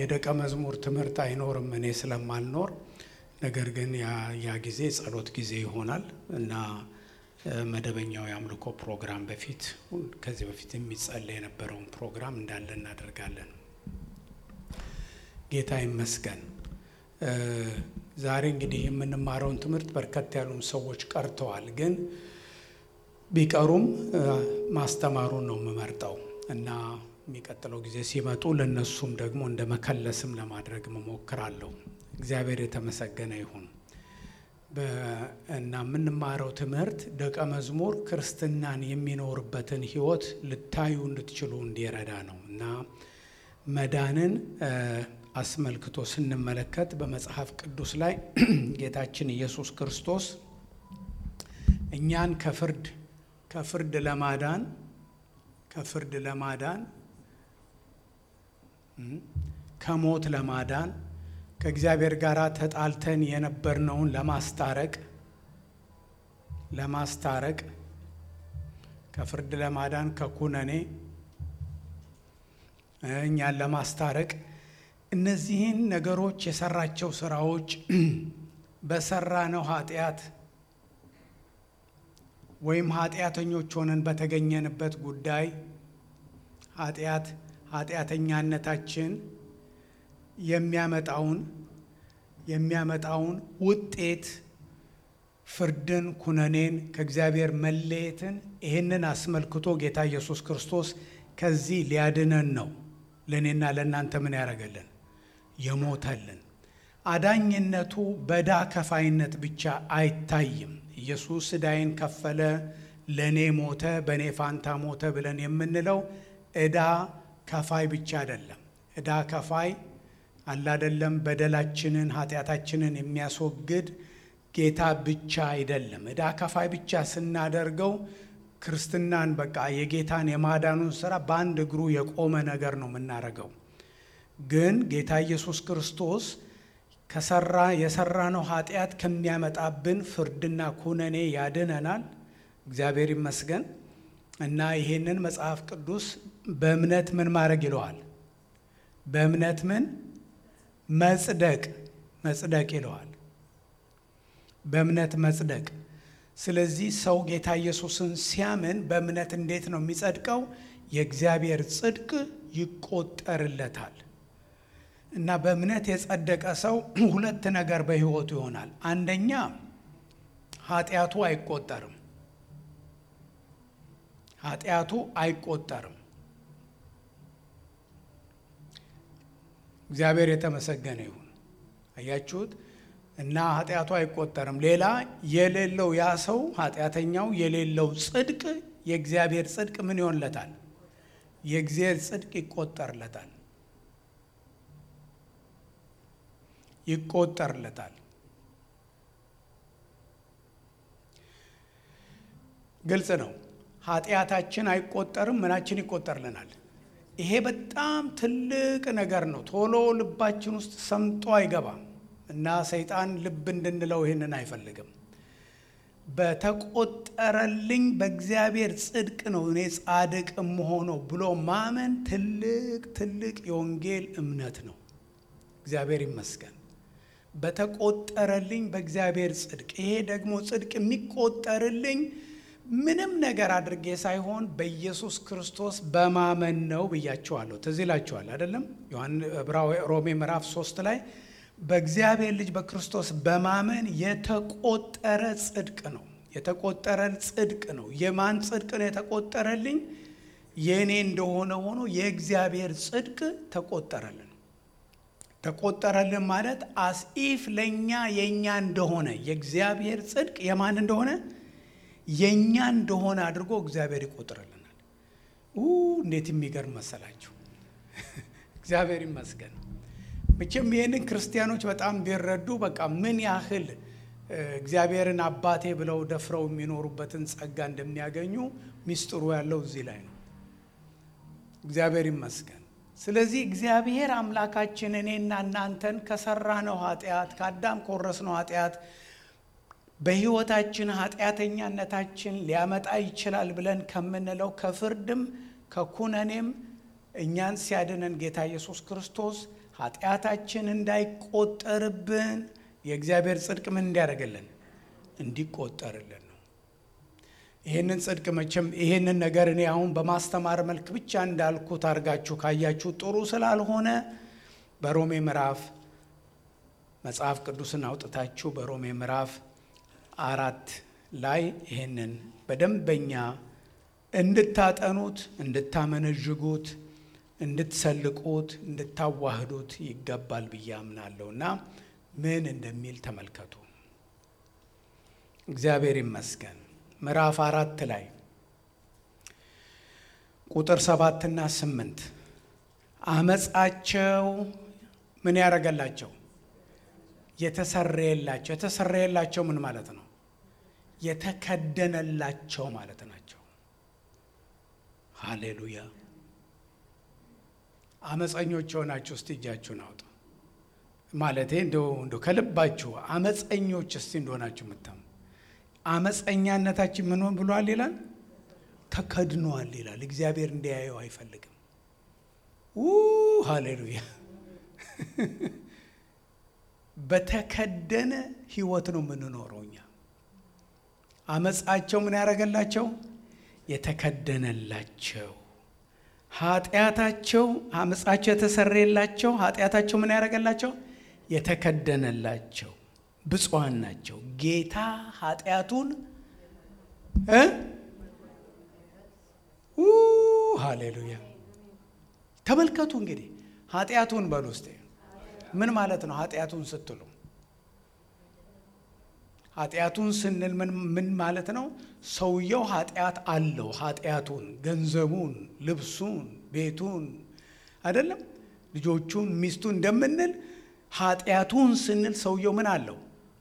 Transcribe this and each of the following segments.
የደቀ መዝሙር ትምህርት አይኖርም እኔ ስለማልኖር። ነገር ግን ያ ጊዜ ጸሎት ጊዜ ይሆናል እና መደበኛው የአምልኮ ፕሮግራም በፊት ከዚህ በፊት የሚጸለይ የነበረውን ፕሮግራም እንዳለ እናደርጋለን። ጌታ ይመስገን። ዛሬ እንግዲህ የምንማረውን ትምህርት በርከት ያሉም ሰዎች ቀርተዋል። ግን ቢቀሩም ማስተማሩን ነው የምመርጠው እና የሚቀጥለው ጊዜ ሲመጡ ለነሱም ደግሞ እንደ መከለስም ለማድረግ መሞክራለሁ። እግዚአብሔር የተመሰገነ ይሁን እና የምንማረው ትምህርት ደቀ መዝሙር ክርስትናን የሚኖርበትን ሕይወት ልታዩ እንድትችሉ እንዲረዳ ነው እና መዳንን አስመልክቶ ስንመለከት በመጽሐፍ ቅዱስ ላይ ጌታችን ኢየሱስ ክርስቶስ እኛን ከፍርድ ከፍርድ ለማዳን ከፍርድ ለማዳን ከሞት ለማዳን ከእግዚአብሔር ጋር ተጣልተን የነበርነውን ለማስታረቅ ለማስታረቅ ከፍርድ ለማዳን ከኩነኔ እኛን ለማስታረቅ እነዚህን ነገሮች የሰራቸው ስራዎች በሰራነው ኃጢአት ወይም ኃጢአተኞች ሆነን በተገኘንበት ጉዳይ ኃጢአት ኃጢአተኛነታችን የሚያመጣውን የሚያመጣውን ውጤት ፍርድን፣ ኩነኔን፣ ከእግዚአብሔር መለየትን ይህንን አስመልክቶ ጌታ ኢየሱስ ክርስቶስ ከዚህ ሊያድነን ነው ለእኔና ለእናንተ ምን ያደረገልን የሞተልን። አዳኝነቱ በዕዳ ከፋይነት ብቻ አይታይም። ኢየሱስ ዕዳዬን ከፈለ፣ ለእኔ ሞተ፣ በእኔ ፋንታ ሞተ ብለን የምንለው ዕዳ ከፋይ ብቻ አይደለም። ዕዳ ከፋይ አላደለም በደላችንን ኃጢአታችንን የሚያስወግድ ጌታ ብቻ አይደለም። ዕዳ ከፋይ ብቻ ስናደርገው ክርስትናን በቃ የጌታን የማዳኑን ስራ በአንድ እግሩ የቆመ ነገር ነው የምናደርገው። ግን ጌታ ኢየሱስ ክርስቶስ ከሰራ የሰራነው ኃጢአት ከሚያመጣብን ፍርድና ኩነኔ ያድነናል። እግዚአብሔር ይመስገን እና ይሄንን መጽሐፍ ቅዱስ በእምነት ምን ማድረግ ይለዋል? በእምነት ምን መጽደቅ መጽደቅ ይለዋል። በእምነት መጽደቅ። ስለዚህ ሰው ጌታ ኢየሱስን ሲያምን በእምነት እንዴት ነው የሚጸድቀው? የእግዚአብሔር ጽድቅ ይቆጠርለታል። እና በእምነት የጸደቀ ሰው ሁለት ነገር በሕይወቱ ይሆናል። አንደኛ ኃጢአቱ አይቆጠርም። ኃጢአቱ አይቆጠርም። እግዚአብሔር የተመሰገነ ይሁን። አያችሁት? እና ኃጢአቱ አይቆጠርም። ሌላ የሌለው ያ ሰው ኃጢአተኛው የሌለው ጽድቅ የእግዚአብሔር ጽድቅ ምን ይሆንለታል? የእግዚአብሔር ጽድቅ ይቆጠርለታል ይቆጠርለታል። ግልጽ ነው። ኃጢአታችን አይቆጠርም፣ ምናችን ይቆጠርልናል። ይሄ በጣም ትልቅ ነገር ነው። ቶሎ ልባችን ውስጥ ሰምጦ አይገባም እና ሰይጣን ልብ እንድንለው ይህንን አይፈልግም። በተቆጠረልኝ በእግዚአብሔር ጽድቅ ነው እኔ ጻድቅ የምሆነው ብሎ ማመን ትልቅ ትልቅ የወንጌል እምነት ነው። እግዚአብሔር ይመስገን። በተቆጠረልኝ በእግዚአብሔር ጽድቅ። ይሄ ደግሞ ጽድቅ የሚቆጠርልኝ ምንም ነገር አድርጌ ሳይሆን በኢየሱስ ክርስቶስ በማመን ነው ብያቸዋለሁ። ትዝ ይላችኋል አይደለም? ሮሜ ምዕራፍ ሶስት ላይ በእግዚአብሔር ልጅ በክርስቶስ በማመን የተቆጠረ ጽድቅ ነው። የተቆጠረ ጽድቅ ነው። የማን ጽድቅ ነው የተቆጠረልኝ? የእኔ እንደሆነ ሆኖ የእግዚአብሔር ጽድቅ ተቆጠረልን። ተቆጠረልን ማለት አስኢፍ ለእኛ የእኛ እንደሆነ የእግዚአብሔር ጽድቅ የማን እንደሆነ የእኛ እንደሆነ አድርጎ እግዚአብሔር ይቆጥርልናል። እንዴት የሚገርም መሰላችሁ! እግዚአብሔር ይመስገን። መቼም ይህንን ክርስቲያኖች በጣም ቢረዱ በቃ ምን ያህል እግዚአብሔርን አባቴ ብለው ደፍረው የሚኖሩበትን ጸጋ እንደሚያገኙ ሚስጥሩ ያለው እዚህ ላይ ነው። እግዚአብሔር ይመስገን። ስለዚህ እግዚአብሔር አምላካችን እኔና እናንተን ከሰራነው ኃጢአት ከአዳም ከወረስነው ኃጢአት በሕይወታችን ኃጢአተኛነታችን ሊያመጣ ይችላል ብለን ከምንለው ከፍርድም ከኩነኔም እኛን ሲያድነን ጌታ ኢየሱስ ክርስቶስ ኃጢአታችን እንዳይቆጠርብን የእግዚአብሔር ጽድቅ ምን እንዲያደርግልን እንዲቆጠርልን ነው። ይህንን ጽድቅ መቼም ይህንን ነገር እኔ አሁን በማስተማር መልክ ብቻ እንዳልኩት አድርጋችሁ ካያችሁ ጥሩ ስላልሆነ በሮሜ ምዕራፍ መጽሐፍ ቅዱስን አውጥታችሁ በሮሜ ምዕራፍ አራት ላይ ይህንን በደንበኛ እንድታጠኑት፣ እንድታመነዥጉት፣ እንድትሰልቁት፣ እንድታዋህዱት ይገባል ብዬ አምናለሁ እና ምን እንደሚል ተመልከቱ። እግዚአብሔር ይመስገን። ምዕራፍ አራት ላይ ቁጥር ሰባትና ስምንት አመፃቸው ምን ያደረገላቸው የተሰረየላቸው የተሰረየላቸው ምን ማለት ነው? የተከደነላቸው ማለት ናቸው። ሃሌሉያ። አመፀኞች የሆናችሁ እስቲ እጃችሁን አውጡ። ማለቴ እንደው እንደው ከልባችሁ አመፀኞች እስቲ እንደሆናችሁ ምታም አመፀኛነታችን ምን ብሏል ይላል? ተከድኗል ይላል። እግዚአብሔር እንዲያየው አይፈልግም። ሃሌሉያ በተከደነ ህይወት ነው የምንኖረው እኛ። አመፃቸው ምን ያደረገላቸው? የተከደነላቸው ኃጢአታቸው አመፃቸው የተሰረየላቸው ኃጢአታቸው ምን ያደረገላቸው? የተከደነላቸው ብፁዓን ናቸው። ጌታ ኃጢአቱን ሃሌሉያ። ተመልከቱ እንግዲህ ኃጢአቱን በሉ ውስጥ ምን ማለት ነው? ኃጢአቱን ስትሉ ኃጢአቱን ስንል ምን ማለት ነው? ሰውየው ኃጢአት አለው። ኃጢአቱን፣ ገንዘቡን፣ ልብሱን፣ ቤቱን አይደለም ልጆቹን፣ ሚስቱን እንደምንል ኃጢአቱን ስንል ሰውየው ምን አለው?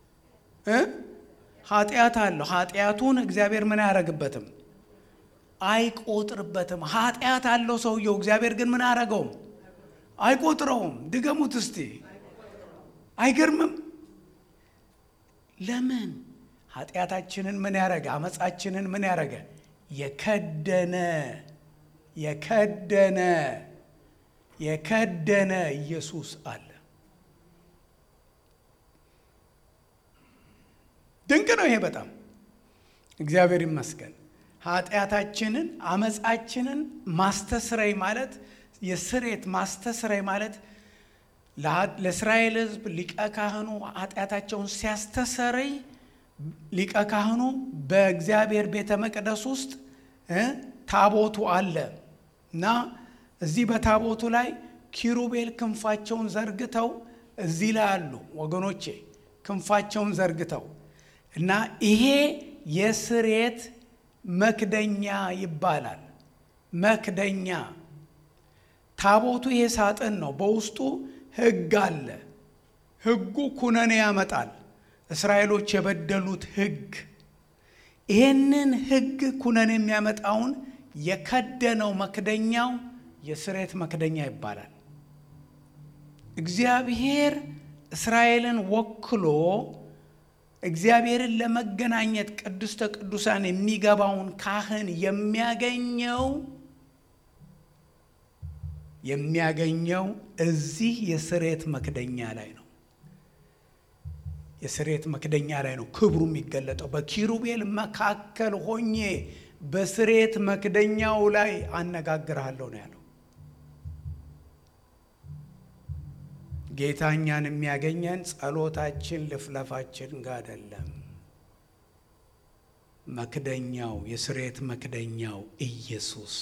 ኃጢአት አለው። ኃጢአቱን እግዚአብሔር ምን አያደርግበትም? አይቆጥርበትም። ኃጢአት አለው ሰውየው። እግዚአብሔር ግን ምን አያደርገውም? አይቆጥረውም። ድገሙት እስቲ። አይገርምም? ለምን? ኃጢአታችንን ምን ያደረገ? አመፃችንን ምን ያደረገ? የከደነ የከደነ የከደነ ኢየሱስ አለ። ድንቅ ነው ይሄ በጣም እግዚአብሔር ይመስገን። ኃጢአታችንን አመፃችንን ማስተስረይ ማለት የስሬት ማስተስረይ ማለት ለእስራኤል ሕዝብ ሊቀ ካህኑ ኃጢአታቸውን ሲያስተሰርይ ሊቀ ካህኑ በእግዚአብሔር ቤተ መቅደስ ውስጥ ታቦቱ አለ እና እዚህ በታቦቱ ላይ ኪሩቤል ክንፋቸውን ዘርግተው እዚህ ላይ አሉ ወገኖቼ፣ ክንፋቸውን ዘርግተው እና ይሄ የስሬት መክደኛ ይባላል። መክደኛ ታቦቱ ይሄ ሳጥን ነው። በውስጡ ሕግ አለ። ሕጉ ኩነኔ ያመጣል። እስራኤሎች የበደሉት ሕግ ይህንን ሕግ ኩነኔ የሚያመጣውን የከደነው መክደኛው የስሬት መክደኛ ይባላል። እግዚአብሔር እስራኤልን ወክሎ እግዚአብሔርን ለመገናኘት ቅድስተ ቅዱሳን የሚገባውን ካህን የሚያገኘው የሚያገኘው እዚህ የስሬት መክደኛ ላይ ነው። የስሬት መክደኛ ላይ ነው ክብሩ የሚገለጠው። በኪሩቤል መካከል ሆኜ በስሬት መክደኛው ላይ አነጋግርሃለሁ ነው ያለው። ጌታ እኛን የሚያገኘን ጸሎታችን ልፍለፋችን ጋር አይደለም። መክደኛው የስሬት መክደኛው ኢየሱስ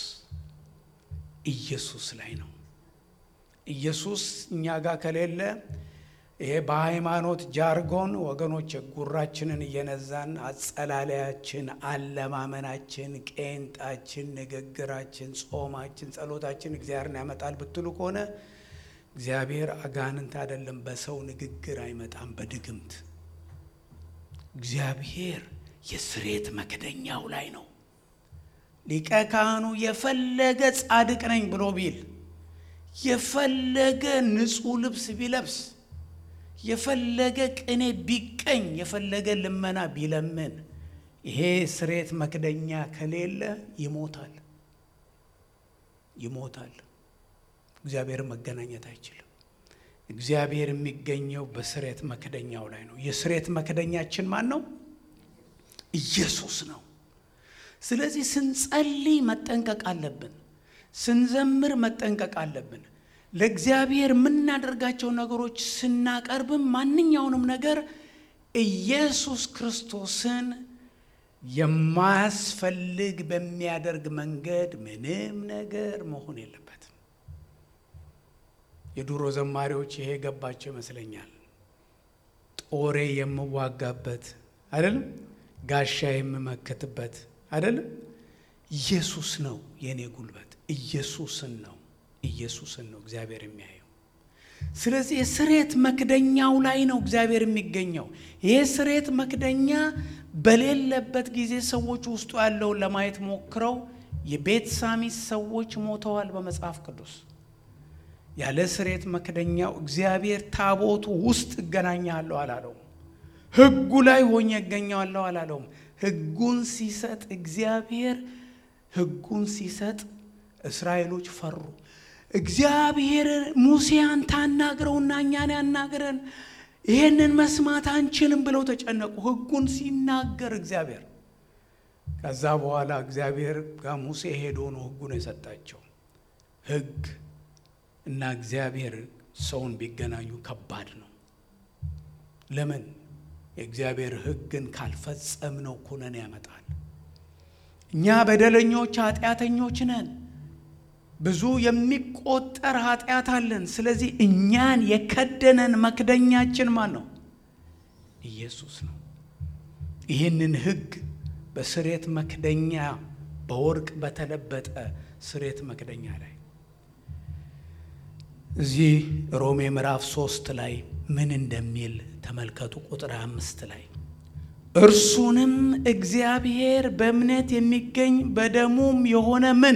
ኢየሱስ ላይ ነው። ኢየሱስ እኛ ጋር ከሌለ ይሄ በሃይማኖት ጃርጎን ወገኖች ጉራችንን እየነዛን አጸላለያችን፣ አለማመናችን፣ ቄንጣችን፣ ንግግራችን፣ ጾማችን፣ ጸሎታችን እግዚአብሔርን ያመጣል ብትሉ ከሆነ እግዚአብሔር አጋንንት አይደለም። በሰው ንግግር አይመጣም፣ በድግምት እግዚአብሔር የስሬት መክደኛው ላይ ነው። ሊቀ ካህኑ የፈለገ ጻድቅ ነኝ ብሎ ቢል የፈለገ ንጹሕ ልብስ ቢለብስ የፈለገ ቅኔ ቢቀኝ የፈለገ ልመና ቢለምን ይሄ ስሬት መክደኛ ከሌለ ይሞታል፣ ይሞታል። እግዚአብሔር መገናኘት አይችልም። እግዚአብሔር የሚገኘው በስሬት መክደኛው ላይ ነው። የስሬት መክደኛችን ማን ነው? ኢየሱስ ነው። ስለዚህ ስንጸልይ መጠንቀቅ አለብን። ስንዘምር መጠንቀቅ አለብን። ለእግዚአብሔር የምናደርጋቸው ነገሮች ስናቀርብም ማንኛውንም ነገር ኢየሱስ ክርስቶስን የማያስፈልግ በሚያደርግ መንገድ ምንም ነገር መሆን የለበትም። የድሮ ዘማሪዎች ይሄ ገባቸው ይመስለኛል። ጦሬ የምዋጋበት አይደለም፣ ጋሻ የምመክትበት አይደለም። ኢየሱስ ነው የእኔ ጉልበት። ኢየሱስን ነው ኢየሱስን ነው እግዚአብሔር የሚያየው። ስለዚህ የስሬት መክደኛው ላይ ነው እግዚአብሔር የሚገኘው። ይህ ስሬት መክደኛ በሌለበት ጊዜ ሰዎች ውስጡ ያለውን ለማየት ሞክረው የቤት ሳሚስ ሰዎች ሞተዋል በመጽሐፍ ቅዱስ። ያለ ስሬት መክደኛው እግዚአብሔር ታቦቱ ውስጥ እገናኛለሁ አላለውም። ሕጉ ላይ ሆኜ እገኛለሁ አላለውም። ሕጉን ሲሰጥ እግዚአብሔር ሕጉን ሲሰጥ እስራኤሎች ፈሩ። እግዚአብሔር ሙሴ አንተ አናግረውና እኛን ያናግረን ይሄንን መስማት አንችልም ብለው ተጨነቁ። ሕጉን ሲናገር እግዚአብሔር ከዛ በኋላ እግዚአብሔር ጋር ሙሴ ሄዶ ነው ሕጉን የሰጣቸው። ሕግ እና እግዚአብሔር ሰውን ቢገናኙ ከባድ ነው። ለምን? የእግዚአብሔር ሕግን ካልፈጸምነው ኩነኔ ያመጣል። እኛ በደለኞች ኃጢአተኞች ነን። ብዙ የሚቆጠር ኃጢአት አለን። ስለዚህ እኛን የከደነን መክደኛችን ማን ነው? ኢየሱስ ነው። ይህንን ሕግ በስሬት መክደኛ በወርቅ በተለበጠ ስሬት መክደኛ ላይ እዚህ ሮሜ ምዕራፍ ሶስት ላይ ምን እንደሚል ተመልከቱ። ቁጥር አምስት ላይ እርሱንም እግዚአብሔር በእምነት የሚገኝ በደሙም የሆነ ምን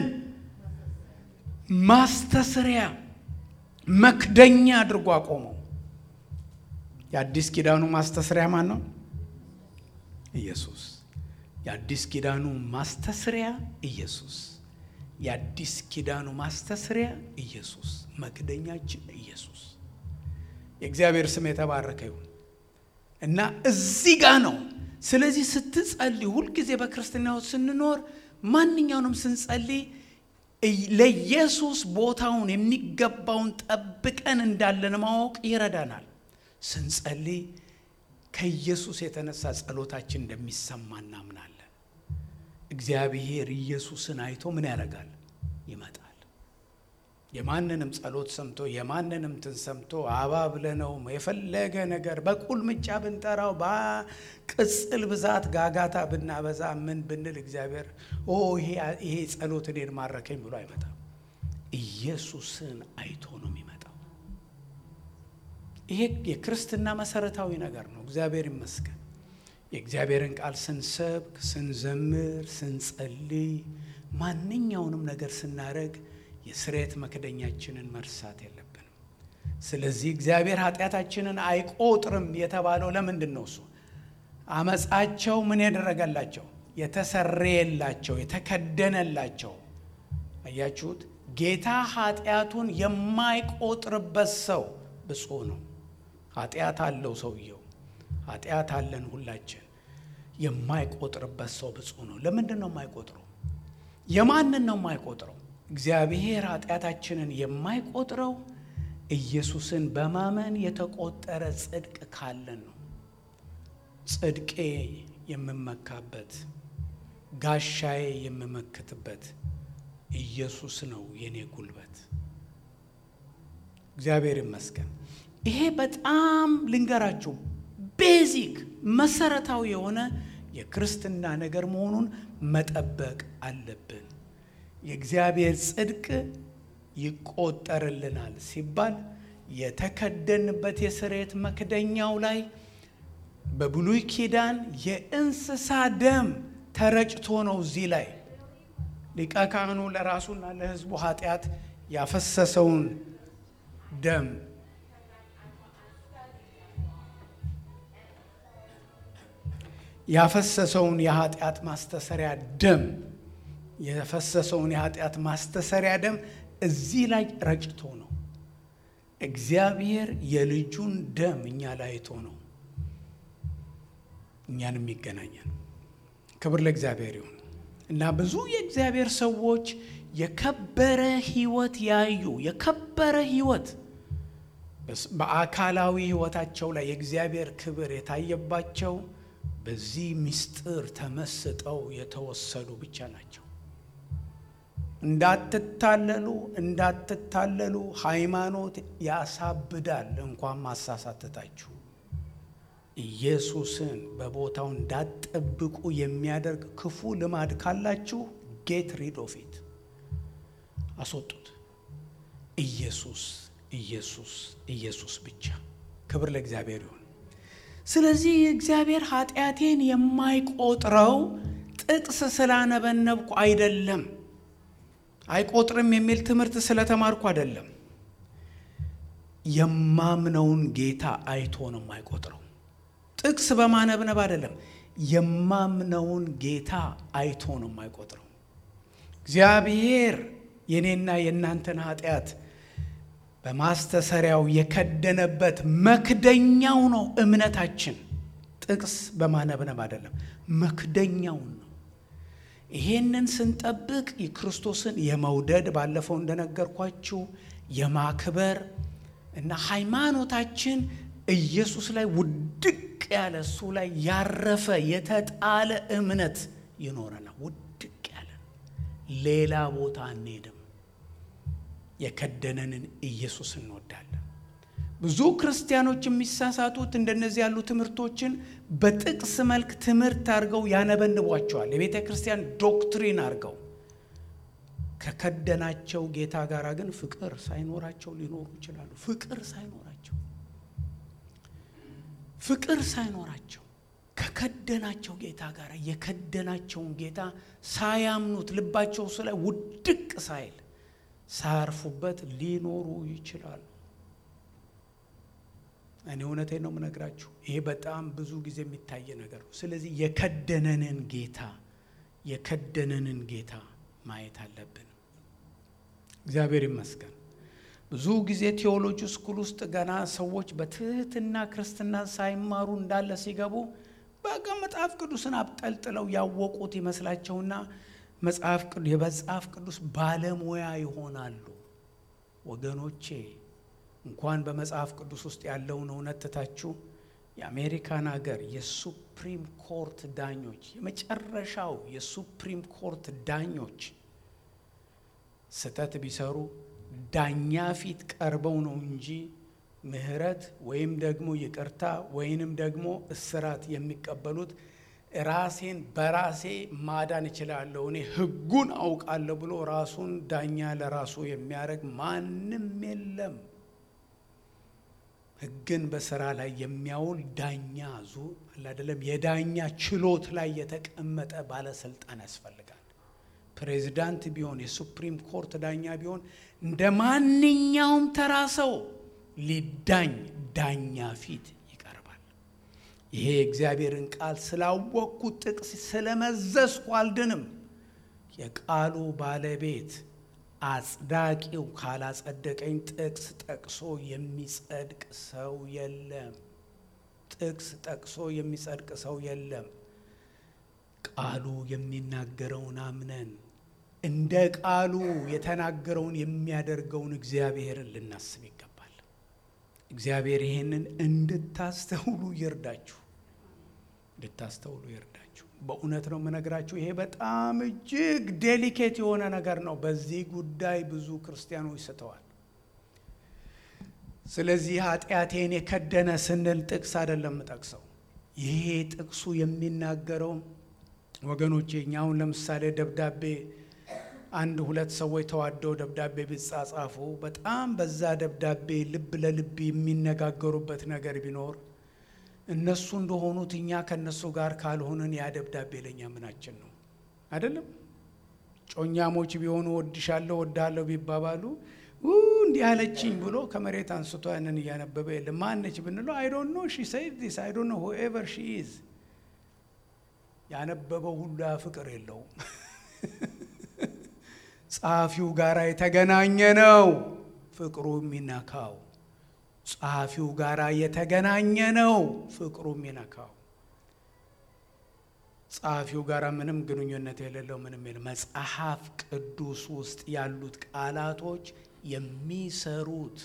ማስተስሪያ መክደኛ አድርጎ አቆመው። የአዲስ ኪዳኑ ማስተስሪያ ማን ነው? ኢየሱስ። የአዲስ ኪዳኑ ማስተስሪያ ኢየሱስ። የአዲስ ኪዳኑ ማስተስሪያ ኢየሱስ፣ መክደኛችን ኢየሱስ። የእግዚአብሔር ስም የተባረከ ይሁን እና እዚህ ጋ ነው። ስለዚህ ስትጸልይ፣ ሁልጊዜ በክርስትናው ስንኖር ማንኛውንም ስንጸልይ ለኢየሱስ ቦታውን የሚገባውን ጠብቀን እንዳለን ማወቅ ይረዳናል። ስንጸልይ ከኢየሱስ የተነሳ ጸሎታችን እንደሚሰማ እናምናለን። እግዚአብሔር ኢየሱስን አይቶ ምን ያደርጋል? ይመጣል። የማንንም ጸሎት ሰምቶ የማንንም ትን ሰምቶ አባብለነው የፈለገ ነገር በቁልምጫ ብንጠራው በቅጽል ብዛት ጋጋታ ብናበዛ ምን ብንል እግዚአብሔር ኦ ይሄ ጸሎት እኔን ማረከኝ ብሎ አይመጣም። ኢየሱስን አይቶ ነው የሚመጣው። ይሄ የክርስትና መሰረታዊ ነገር ነው። እግዚአብሔር ይመስገን። የእግዚአብሔርን ቃል ስንሰብክ፣ ስንዘምር፣ ስንጸልይ፣ ማንኛውንም ነገር ስናደርግ የስሬት መክደኛችንን መርሳት የለብንም። ስለዚህ እግዚአብሔር ኃጢአታችንን አይቆጥርም የተባለው ለምንድን ነው? እሱ አመፃቸው ምን ያደረገላቸው? የተሰረየላቸው፣ የተከደነላቸው። አያችሁት? ጌታ ኃጢአቱን የማይቆጥርበት ሰው ብፁዕ ነው። ኃጢአት አለው ሰውየው፣ ኃጢአት አለን ሁላችን። የማይቆጥርበት ሰው ብፁዕ ነው። ለምንድን ነው የማይቆጥረው? የማንን ነው የማይቆጥረው? እግዚአብሔር ኃጢአታችንን የማይቆጥረው ኢየሱስን በማመን የተቆጠረ ጽድቅ ካለን ነው። ጽድቄ የምመካበት ጋሻዬ የምመክትበት ኢየሱስ ነው የኔ ጉልበት። እግዚአብሔር ይመስገን። ይሄ በጣም ልንገራችሁ ቤዚክ መሰረታዊ የሆነ የክርስትና ነገር መሆኑን መጠበቅ አለብን። የእግዚአብሔር ጽድቅ ይቆጠርልናል ሲባል የተከደንበት የስርየት መክደኛው ላይ በብሉይ ኪዳን የእንስሳ ደም ተረጭቶ ነው። እዚህ ላይ ሊቀ ካህኑ ለራሱና ለሕዝቡ ኃጢአት ያፈሰሰውን ደም ያፈሰሰውን የኃጢአት ማስተሰሪያ ደም የፈሰሰውን የኃጢአት ማስተሰሪያ ደም እዚህ ላይ ረጭቶ ነው። እግዚአብሔር የልጁን ደም እኛ ላይ አይቶ ነው እኛንም ይገናኛል። ክብር ለእግዚአብሔር ይሁን እና ብዙ የእግዚአብሔር ሰዎች የከበረ ሕይወት ያዩ የከበረ ሕይወት በአካላዊ ሕይወታቸው ላይ የእግዚአብሔር ክብር የታየባቸው በዚህ ምስጢር ተመስጠው የተወሰዱ ብቻ ናቸው። እንዳትታለሉ እንዳትታለሉ፣ ሃይማኖት ያሳብዳል። እንኳን ማሳሳትታችሁ ኢየሱስን በቦታው እንዳትጠብቁ የሚያደርግ ክፉ ልማድ ካላችሁ ጌት ሪድ ኦፍ ኢት አስወጡት። ኢየሱስ ኢየሱስ ኢየሱስ ብቻ። ክብር ለእግዚአብሔር ይሁን። ስለዚህ እግዚአብሔር ኃጢአቴን የማይቆጥረው ጥቅስ ስላነበነብኩ አይደለም። አይቆጥርም የሚል ትምህርት ስለተማርኩ አይደለም። የማምነውን ጌታ አይቶ ነው የማይቆጥረው። ጥቅስ በማነብነብ አይደለም። የማምነውን ጌታ አይቶ ነው የማይቆጥረው። እግዚአብሔር የኔና የእናንተን ኃጢአት በማስተሰሪያው የከደነበት መክደኛው ነው እምነታችን። ጥቅስ በማነብነብ አይደለም፣ መክደኛውን ነው። ይሄንን ስንጠብቅ የክርስቶስን የመውደድ ባለፈው እንደነገርኳችሁ የማክበር እና ሃይማኖታችን ኢየሱስ ላይ ውድቅ ያለ እሱ ላይ ያረፈ የተጣለ እምነት ይኖረናል። ውድቅ ያለ ሌላ ቦታ አንሄድም። የከደነንን ኢየሱስ እንወዳለን። ብዙ ክርስቲያኖች የሚሳሳቱት እንደነዚህ ያሉ ትምህርቶችን በጥቅስ መልክ ትምህርት አድርገው ያነበንቧቸዋል። የቤተ ክርስቲያን ዶክትሪን አድርገው ከከደናቸው ጌታ ጋር ግን ፍቅር ሳይኖራቸው ሊኖሩ ይችላሉ። ፍቅር ሳይኖራቸው ፍቅር ሳይኖራቸው ከከደናቸው ጌታ ጋር የከደናቸውን ጌታ ሳያምኑት ልባቸው እሱ ላይ ውድቅ ሳይል ሳያርፉበት ሊኖሩ ይችላሉ። እኔ እውነቴን ነው የምነግራችሁ። ይሄ በጣም ብዙ ጊዜ የሚታይ ነገር ነው። ስለዚህ የከደነንን ጌታ የከደነንን ጌታ ማየት አለብን። እግዚአብሔር ይመስገን። ብዙ ጊዜ ቴዎሎጂ ስኩል ውስጥ ገና ሰዎች በትህትና ክርስትና ሳይማሩ እንዳለ ሲገቡ በቃ መጽሐፍ ቅዱስን አብጠልጥለው ያወቁት ይመስላቸውና መጽሐፍ የመጽሐፍ ቅዱስ ባለሙያ ይሆናሉ። ወገኖቼ እንኳን በመጽሐፍ ቅዱስ ውስጥ ያለውን እውነት ትታችሁ የአሜሪካን ሀገር የሱፕሪም ኮርት ዳኞች የመጨረሻው የሱፕሪም ኮርት ዳኞች ስህተት ቢሰሩ ዳኛ ፊት ቀርበው ነው እንጂ ምሕረት ወይም ደግሞ ይቅርታ ወይንም ደግሞ እስራት የሚቀበሉት ራሴን በራሴ ማዳን እችላለሁ እኔ ሕጉን አውቃለሁ ብሎ ራሱን ዳኛ ለራሱ የሚያደርግ ማንም የለም። ሕግን በስራ ላይ የሚያውል ዳኛ ዙ አይደለም፣ የዳኛ ችሎት ላይ የተቀመጠ ባለስልጣን ያስፈልጋል። ፕሬዚዳንት ቢሆን የሱፕሪም ኮርት ዳኛ ቢሆን እንደ ማንኛውም ተራ ሰው ሊዳኝ ዳኛ ፊት ይቀርባል። ይሄ የእግዚአብሔርን ቃል ስላወቅኩት ጥቅስ ስለመዘዝኩ አልድንም። የቃሉ ባለቤት አጽዳቂው ካላጸደቀኝ ጥቅስ ጠቅሶ የሚጸድቅ ሰው የለም። ጥቅስ ጠቅሶ የሚጸድቅ ሰው የለም። ቃሉ የሚናገረውን አምነን እንደ ቃሉ የተናገረውን የሚያደርገውን እግዚአብሔርን ልናስብ ይገባል። እግዚአብሔር ይሄንን እንድታስተውሉ ይርዳችሁ፣ እንድታስተውሉ ይርዳችሁ። በእውነት ነው የምነግራችሁ። ይሄ በጣም እጅግ ዴሊኬት የሆነ ነገር ነው። በዚህ ጉዳይ ብዙ ክርስቲያኖች ስተዋል። ስለዚህ ኃጢአቴን የከደነ ስንል ጥቅስ አይደለም ጠቅሰው ይሄ ጥቅሱ የሚናገረው ወገኖቼ እኛ አሁን ለምሳሌ ደብዳቤ አንድ ሁለት ሰዎች ተዋደው ደብዳቤ ቢጻጻፉ በጣም በዛ ደብዳቤ ልብ ለልብ የሚነጋገሩበት ነገር ቢኖር እነሱ እንደሆኑት እኛ ከእነሱ ጋር ካልሆንን ያ ደብዳቤ ለእኛ ምናችን ነው? አይደለም። ጮኛሞች ቢሆኑ ወድሻለሁ ወዳለሁ ቢባባሉ እንዲህ አለችኝ ብሎ ከመሬት አንስቶ ያንን እያነበበ የለም። ማነች ብንለው አይ ዶንት ኖ ሺ ሰይድ ዲስ አይ ዶንት ኖ ሁኤቨር ሺ ኢዝ ያነበበው ሁሉ ያ ፍቅር የለውም። ጸሐፊው ጋር የተገናኘ ነው ፍቅሩ የሚነካው ጸሐፊው ጋር የተገናኘ ነው ፍቅሩ የሚነካው። ጸሐፊው ጋር ምንም ግንኙነት የሌለው ምንም የለ መጽሐፍ ቅዱስ ውስጥ ያሉት ቃላቶች የሚሰሩት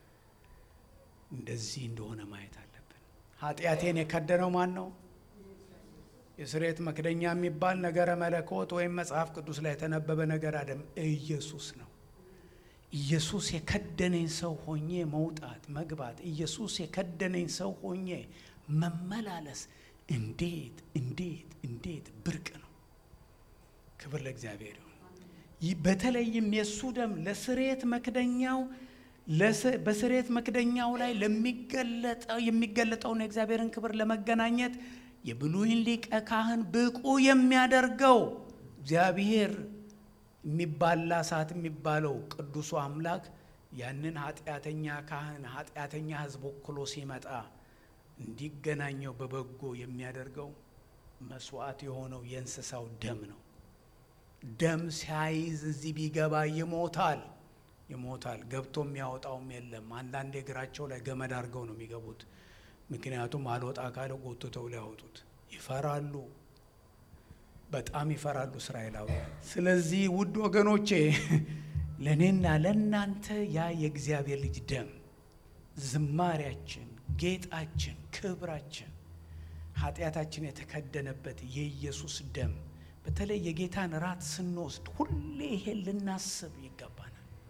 እንደዚህ እንደሆነ ማየት አለብን። ኃጢአቴን የከደነው ማን ነው? የስርየት መክደኛ የሚባል ነገረ መለኮት ወይም መጽሐፍ ቅዱስ ላይ የተነበበ ነገር አደም ኢየሱስ ነው። ኢየሱስ የከደነኝ ሰው ሆኜ መውጣት መግባት፣ ኢየሱስ የከደነኝ ሰው ሆኜ መመላለስ እንዴት እንዴት እንዴት ብርቅ ነው። ክብር ለእግዚአብሔር ይሁን። በተለይም የእሱ ደም ለስርየት መክደኛው በስርየት መክደኛው ላይ ለሚገለጠው የሚገለጠውን የእግዚአብሔርን ክብር ለመገናኘት የብሉይን ሊቀ ካህን ብቁ የሚያደርገው እግዚአብሔር የሚባላ ሰዓት የሚባለው ቅዱሱ አምላክ ያንን ኃጢአተኛ ካህን ኃጢአተኛ ሕዝብ ወክሎ ሲመጣ እንዲገናኘው በበጎ የሚያደርገው መስዋዕት የሆነው የእንስሳው ደም ነው። ደም ሲያይዝ እዚህ ቢገባ ይሞታል ይሞታል። ገብቶ የሚያወጣውም የለም። አንዳንድ እግራቸው ላይ ገመድ አድርገው ነው የሚገቡት። ምክንያቱም አልወጣ ካለ ጎትተው ሊያወጡት ይፈራሉ። በጣም ይፈራሉ እስራኤላውያን። ስለዚህ ውድ ወገኖቼ ለእኔና ለእናንተ ያ የእግዚአብሔር ልጅ ደም ዝማሪያችን፣ ጌጣችን፣ ክብራችን ኃጢአታችን የተከደነበት የኢየሱስ ደም በተለይ የጌታን ራት ስንወስድ ሁሌ ይሄን ልናስብ ይገባናል።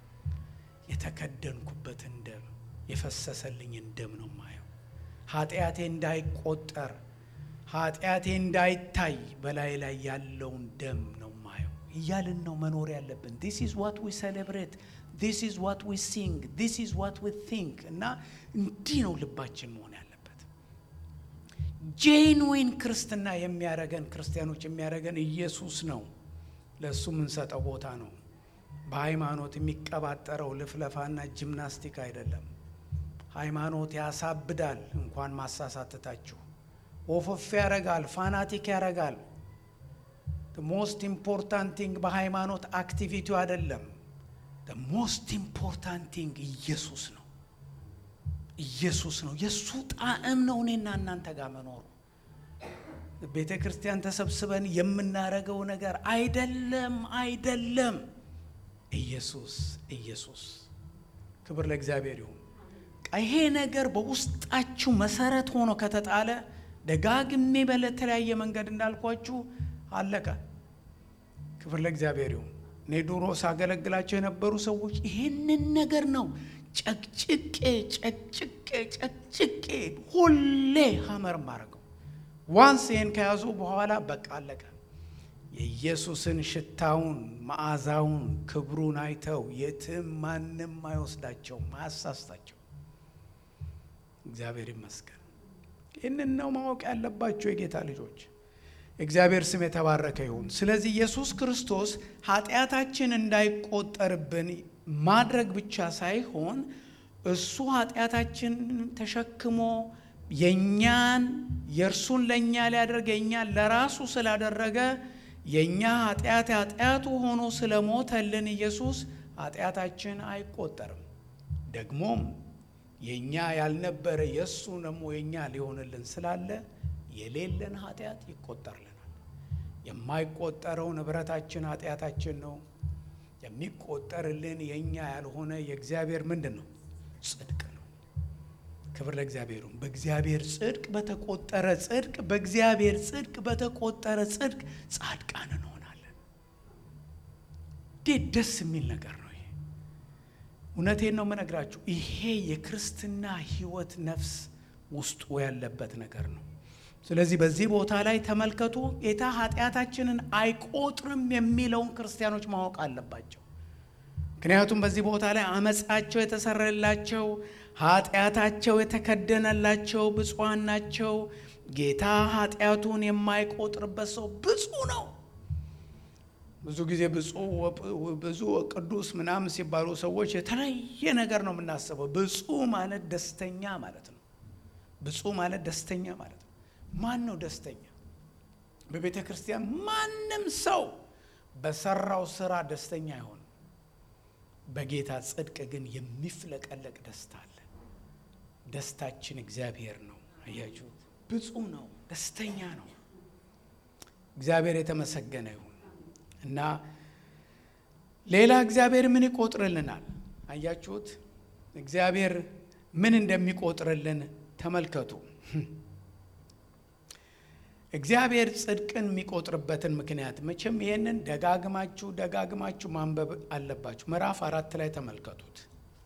የተከደንኩበትን ደም የፈሰሰልኝን ደም ነው ማየው። ኃጢአቴ እንዳይቆጠር ኃጢአቴ እንዳይታይ በላይ ላይ ያለውን ደም ነው ማየው እያልን ነው መኖር ያለብን። ዲስ ኢዝ ዋት ዊ ሴሌብሬት ዲስ ኢዝ ዋት ዊ ሲንግ ዲስ ኢዝ ዋት ዊ ቲንክ እና እንዲህ ነው ልባችን መሆን ያለበት። ጄንዊን ክርስትና የሚያረገን ክርስቲያኖች የሚያረገን ኢየሱስ ነው። ለእሱ የምንሰጠው ቦታ ነው። በሃይማኖት የሚቀባጠረው ልፍለፋና ጂምናስቲክ አይደለም። ሃይማኖት ያሳብዳል፣ እንኳን ማሳሳትታችሁ ወፈፍ ያረጋል፣ ፋናቲክ ያረጋል። ሞስት ኢምፖርታንት ቲንግ በሃይማኖት አክቲቪቲው አይደለም። ሞስት ኢምፖርታንት ቲንግ ኢየሱስ ነው። ኢየሱስ ነው። የእሱ ጣዕም ነው እኔና እናንተ ጋር መኖሩ። ቤተ ክርስቲያን ተሰብስበን የምናረገው ነገር አይደለም፣ አይደለም። ኢየሱስ ኢየሱስ። ክብር ለእግዚአብሔር ይሁን። ይሄ ነገር በውስጣችሁ መሰረት ሆኖ ከተጣለ ደጋግሜ በተለያየ መንገድ እንዳልኳችሁ አለቀ። ክብር ለእግዚአብሔር ይሁን። እኔ ድሮ ሳገለግላቸው የነበሩ ሰዎች ይህንን ነገር ነው ጨቅጭቄ ጨቅጭቄ ጨቅጭቄ ሁሌ ሀመር ማድረገው። ዋንስ ይህን ከያዙ በኋላ በቃ አለቀ። የኢየሱስን ሽታውን፣ መዓዛውን፣ ክብሩን አይተው የትም ማንም አይወስዳቸውም፣ አያሳስታቸው። እግዚአብሔር ይመስገን። ይህንን ነው ማወቅ ያለባቸው የጌታ ልጆች። እግዚአብሔር ስም የተባረከ ይሁን። ስለዚህ ኢየሱስ ክርስቶስ ኃጢአታችን እንዳይቆጠርብን ማድረግ ብቻ ሳይሆን እሱ ኃጢአታችንን ተሸክሞ የእኛን የእርሱን ለእኛ ሊያደርግ የእኛን ለራሱ ስላደረገ የእኛ ኃጢአት ኃጢአቱ ሆኖ ስለሞተልን ኢየሱስ ኃጢአታችን አይቆጠርም። ደግሞም የእኛ ያልነበረ የእሱ ደግሞ የእኛ ሊሆንልን ስላለ የሌለን ኃጢአት ይቆጠርልናል። የማይቆጠረው ንብረታችን ኃጢአታችን ነው። የሚቆጠርልን የእኛ ያልሆነ የእግዚአብሔር ምንድን ነው? ጽድቅ ነው። ክብር ለእግዚአብሔሩ። በእግዚአብሔር ጽድቅ በተቆጠረ ጽድቅ በእግዚአብሔር ጽድቅ በተቆጠረ ጽድቅ ጻድቃን እንሆናለን። እንዴት ደስ የሚል ነገር ነው ይሄ! እውነቴን ነው የምነግራችሁ። ይሄ የክርስትና ሕይወት ነፍስ ውስጡ ያለበት ነገር ነው። ስለዚህ በዚህ ቦታ ላይ ተመልከቱ። ጌታ ኃጢአታችንን አይቆጥርም የሚለውን ክርስቲያኖች ማወቅ አለባቸው። ምክንያቱም በዚህ ቦታ ላይ አመፃቸው የተሰረላቸው ኃጢአታቸው የተከደነላቸው ብፁዓን ናቸው። ጌታ ኃጢአቱን የማይቆጥርበት ሰው ብፁዕ ነው። ብዙ ጊዜ ብዙ ቅዱስ ምናምን ሲባሉ ሰዎች የተለያየ ነገር ነው የምናስበው። ብፁዕ ማለት ደስተኛ ማለት ነው። ብፁዕ ማለት ደስተኛ ማለት ነው። ማን ነው ደስተኛ? በቤተ ክርስቲያን ማንም ሰው በሰራው ስራ ደስተኛ አይሆንም። በጌታ ጽድቅ ግን የሚፍለቀለቅ ደስታ አለ። ደስታችን እግዚአብሔር ነው። አያችሁ፣ ብፁዕ ነው፣ ደስተኛ ነው። እግዚአብሔር የተመሰገነ ይሁን እና ሌላ እግዚአብሔር ምን ይቆጥርልናል? አያችሁት? እግዚአብሔር ምን እንደሚቆጥርልን ተመልከቱ። እግዚአብሔር ጽድቅን የሚቆጥርበትን ምክንያት መቼም ይህንን ደጋግማችሁ ደጋግማችሁ ማንበብ አለባችሁ። ምዕራፍ አራት ላይ ተመልከቱት።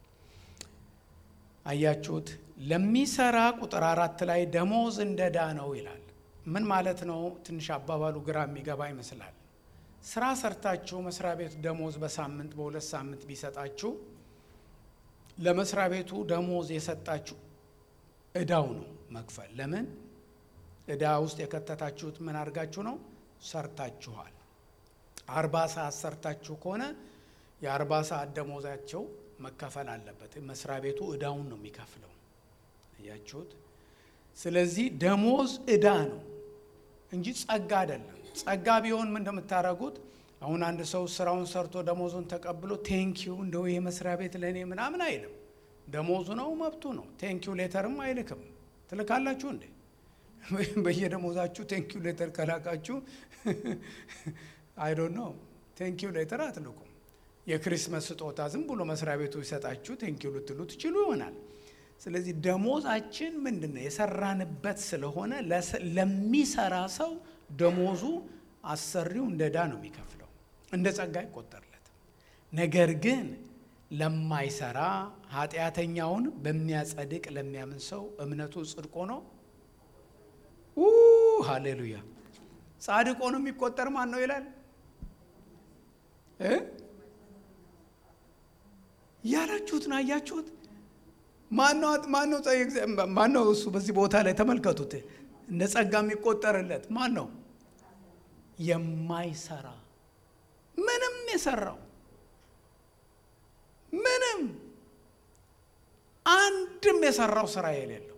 አያችሁት? ለሚሰራ ቁጥር አራት ላይ ደሞዝ እንደ ዕዳ ነው ይላል። ምን ማለት ነው? ትንሽ አባባሉ ግራ የሚገባ ይመስላል። ስራ ሰርታችሁ መስሪያ ቤቱ ደሞዝ በሳምንት በሁለት ሳምንት ቢሰጣችሁ ለመስሪያ ቤቱ ደሞዝ የሰጣችሁ ዕዳው ነው መክፈል። ለምን ዕዳ ውስጥ የከተታችሁት ምን አድርጋችሁ ነው? ሰርታችኋል። አርባ ሰዓት ሰርታችሁ ከሆነ የአርባ ሰዓት ደሞዛቸው መከፈል አለበት። መስሪያ ቤቱ ዕዳውን ነው የሚከፍለው። እያችሁት። ስለዚህ ደሞዝ ዕዳ ነው እንጂ ጸጋ አይደለም። ጸጋ ቢሆን ምን እንደምታደርጉት አሁን አንድ ሰው ስራውን ሰርቶ ደሞዙን ተቀብሎ ቴንኪዩ እንደው ይሄ መስሪያ ቤት ለእኔ ምናምን አይልም። ደሞዙ ነው መብቱ ነው። ቴንኪዩ ሌተርም አይልክም። ትልካላችሁ እንዴ? በየደሞዛችሁ ቴንኪዩ ሌተር ከላካችሁ አይዶን ነው ቴንኪዩ ሌተር አትልኩም። የክሪስመስ ስጦታ ዝም ብሎ መስሪያ ቤቱ ይሰጣችሁ ቴንኪዩ ልትሉ ትችሉ ይሆናል። ስለዚህ ደሞዛችን ምንድን ነው? የሰራንበት ስለሆነ ለሚሰራ ሰው ደሞዙ አሰሪው እንደ ዕዳ ነው የሚከፍለው፣ እንደ ጸጋ አይቆጠርለትም። ነገር ግን ለማይሰራ ኃጢአተኛውን በሚያጸድቅ ለሚያምን ሰው እምነቱ ጽድቆ ነው። ሃሌሉያ! ጻድቆ ነው የሚቆጠር ማን ነው ይላል ያላችሁት ነው። አያችሁት? ማን ነው እሱ? በዚህ ቦታ ላይ ተመልከቱት። እንደ ጸጋ የሚቆጠርለት ማን ነው? የማይሰራ ምንም የሰራው ምንም አንድም የሰራው ስራ የሌለው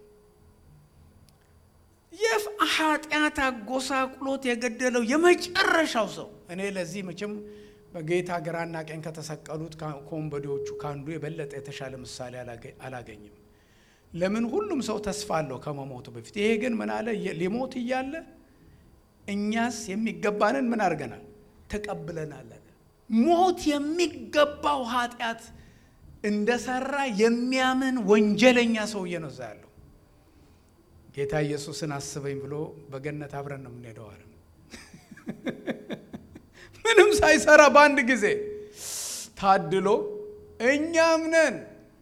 የፍ ኃጢአት አጎሳቁሎት የገደለው የመጨረሻው ሰው እኔ ለዚህ መቼም በጌታ ግራና ቀኝ ከተሰቀሉት ከወንበዴዎቹ ከአንዱ የበለጠ የተሻለ ምሳሌ አላገኝም። ለምን ሁሉም ሰው ተስፋ አለው ከመሞቱ በፊት። ይሄ ግን ምን አለ? ሊሞት እያለ እኛስ የሚገባንን ምን አድርገናል? ተቀብለናል አለ። ሞት የሚገባው ኃጢአት እንደሰራ የሚያምን ወንጀለኛ ሰውዬ ነው እዛ ያለው። ጌታ ኢየሱስን አስበኝ ብሎ በገነት አብረን ነው የምንሄደው አለ። ምንም ሳይሰራ በአንድ ጊዜ ታድሎ እኛም ነን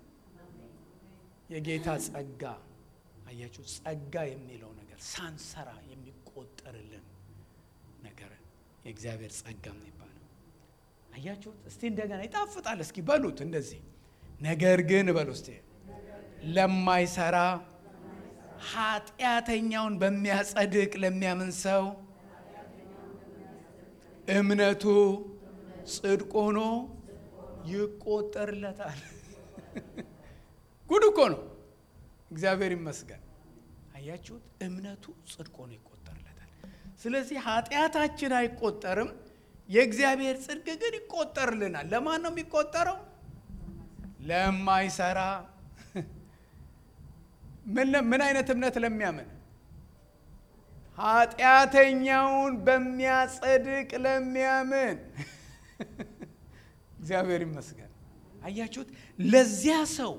የጌታ ጸጋ አያችሁ፣ ጸጋ የሚለው ነገር ሳንሰራ የሚቆጠርልን ነገር የእግዚአብሔር ጸጋ ነው ይባላል። አያችሁት? እስቲ እንደገና ይጣፍጣል። እስኪ በሉት እንደዚህ ነገር ግን በሉ እስቲ ለማይሰራ ኃጢአተኛውን በሚያጸድቅ ለሚያምን ሰው እምነቱ ጽድቅ ሆኖ ይቆጠርለታል። ጉድ እኮ ነው። እግዚአብሔር ይመስገን። አያችሁት? እምነቱ ጽድቅ ሆኖ ይቆጠርለታል። ስለዚህ ኃጢአታችን አይቆጠርም፣ የእግዚአብሔር ጽድቅ ግን ይቆጠርልናል። ለማን ነው የሚቆጠረው? ለማይሰራ ምን አይነት እምነት ለሚያምን ኃጢአተኛውን በሚያጸድቅ ለሚያምን እግዚአብሔር ይመስገን። አያችሁት? ለዚያ ሰው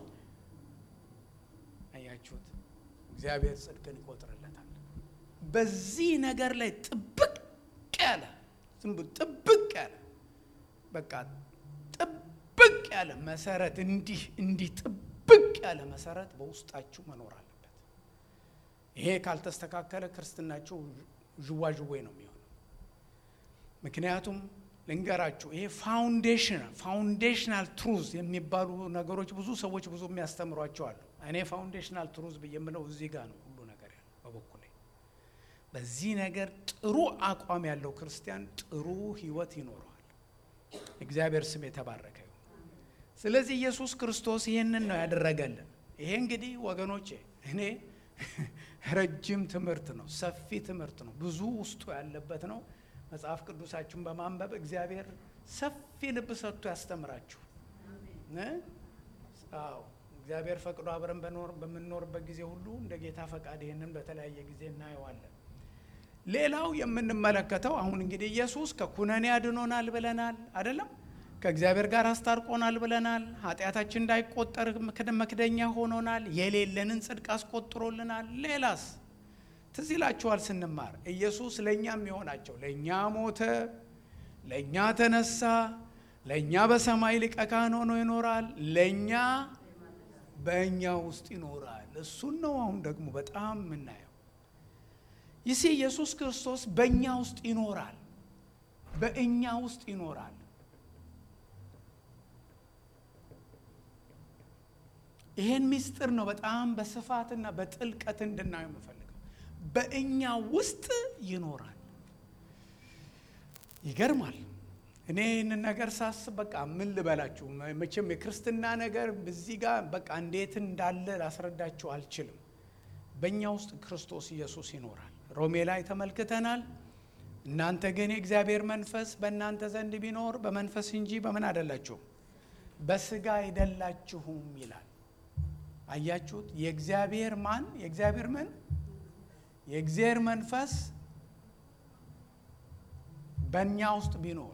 አያችሁት? እግዚአብሔር ጽድቅን ይቆጥርለታል። በዚህ ነገር ላይ ጥብቅ ያለ ዝም ብሎ ጥብቅ ያለ በቃ ጥብቅ ያለ መሰረት እንዲህ እንዲህ ጥብቅ ያለ መሰረት በውስጣችሁ መኖር አለበት። ይሄ ካልተስተካከለ ክርስትናችሁ ዥዋዥዌ ነው የሚሆነው። ምክንያቱም ልንገራችሁ ይሄ ፋውንዴሽናል ፋውንዴሽናል ትሩዝ የሚባሉ ነገሮች ብዙ ሰዎች ብዙ የሚያስተምሯቸው አሉ። እኔ ፋውንዴሽናል ትሩዝ ብዬ የምለው እዚህ ጋር ነው ሁሉ ነገር ያለው በበኩሌ። በዚህ ነገር ጥሩ አቋም ያለው ክርስቲያን ጥሩ ሕይወት ይኖረዋል። እግዚአብሔር ስም የተባረከ ይሁን። ስለዚህ ኢየሱስ ክርስቶስ ይህንን ነው ያደረገልን። ይሄ እንግዲህ ወገኖቼ እኔ ረጅም ትምህርት ነው፣ ሰፊ ትምህርት ነው፣ ብዙ ውስጡ ያለበት ነው። መጽሐፍ ቅዱሳችሁን በማንበብ እግዚአብሔር ሰፊ ልብ ሰጥቶ ያስተምራችሁ። አዎ እግዚአብሔር ፈቅዶ አብረን በምንኖርበት ጊዜ ሁሉ እንደ ጌታ ፈቃድ ይህንን በተለያየ ጊዜ እናየዋለን። ሌላው የምንመለከተው አሁን እንግዲህ ኢየሱስ ከኩነኔ አድኖናል ብለናል አይደለም? ከእግዚአብሔር ጋር አስታርቆናል ብለናል። ኃጢአታችን እንዳይቆጠር መክደኛ ሆኖናል። የሌለንን ጽድቅ አስቆጥሮልናል። ሌላስ ትዝ ይላችኋል ስንማር ኢየሱስ ለእኛ የሚሆናቸው ለእኛ ሞተ፣ ለእኛ ተነሳ፣ ለእኛ በሰማይ ሊቀ ካህን ሆኖ ይኖራል፣ ለእኛ በእኛ ውስጥ ይኖራል። እሱን ነው አሁን ደግሞ በጣም የምናየው። ይህ ኢየሱስ ክርስቶስ በእኛ ውስጥ ይኖራል፣ በእኛ ውስጥ ይኖራል። ይሄን ምስጢር ነው በጣም በስፋትና በጥልቀት እንድናየው የምፈልገው። በእኛ ውስጥ ይኖራል። ይገርማል። እኔ ይህንን ነገር ሳስብ በቃ ምን ልበላችሁ፣ መቼም የክርስትና ነገር እዚህ ጋር በቃ እንዴት እንዳለ ላስረዳችሁ አልችልም። በእኛ ውስጥ ክርስቶስ ኢየሱስ ይኖራል። ሮሜ ላይ ተመልክተናል። እናንተ ግን የእግዚአብሔር መንፈስ በእናንተ ዘንድ ቢኖር በመንፈስ እንጂ በምን አይደላችሁም፣ በስጋ አይደላችሁም ይላል። አያችሁት? የእግዚአብሔር ማን የእግዚአብሔር ምን የእግዚአብሔር መንፈስ በእኛ ውስጥ ቢኖር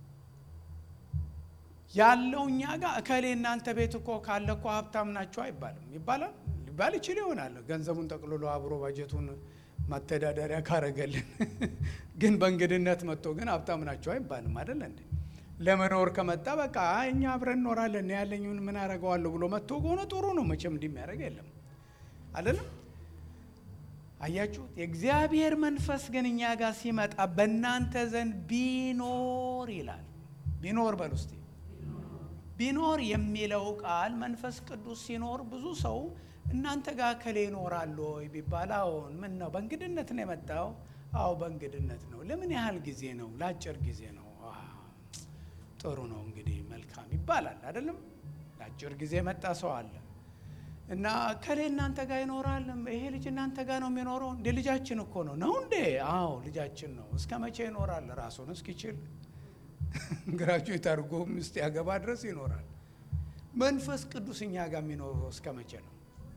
ያለው እኛ ጋር እከሌ እናንተ ቤት እኮ ካለ እኮ ሀብታም ናቸው አይባልም። ይባላል ሊባል ይችል ይሆናል። ገንዘቡን ጠቅልሎ አብሮ ባጀቱን ማተዳደሪያ ካረገልን፣ ግን በእንግድነት መጥቶ ግን ሀብታም ናቸው አይባልም። አይደለ እንዴ? ለመኖር ከመጣ በቃ እኛ አብረን እኖራለን ያለኝን ምን አረገዋለሁ ብሎ መጥቶ ከሆነ ጥሩ ነው። መቼም እንዲህ የሚያደርግ የለም አይደለም። አያችሁት? የእግዚአብሔር መንፈስ ግን እኛ ጋር ሲመጣ በእናንተ ዘንድ ቢኖር ይላል። ቢኖር በል ውስጥ ቢኖር የሚለው ቃል መንፈስ ቅዱስ ሲኖር ብዙ ሰው እናንተ ጋር ከሌ ይኖራሉ ወይ ቢባል አዎን። ምን ነው በእንግድነት ነው የመጣው? አዎ በእንግድነት ነው። ለምን ያህል ጊዜ ነው? ለአጭር ጊዜ ነው። ጥሩ ነው እንግዲህ መልካም ይባላል አይደለም። ለአጭር ጊዜ የመጣ ሰው አለ እና ከሌ እናንተ ጋር ይኖራል። ይሄ ልጅ እናንተ ጋር ነው የሚኖረው? እንደ ልጃችን እኮ ነው ነው እንዴ? አዎ ልጃችን ነው። እስከ መቼ ይኖራል? ራሱን እስኪችል ግራጁዌት አድርጎ ሚስት ያገባ ድረስ ይኖራል። መንፈስ ቅዱስ እኛ ጋር የሚኖረው እስከ መቼ ነው?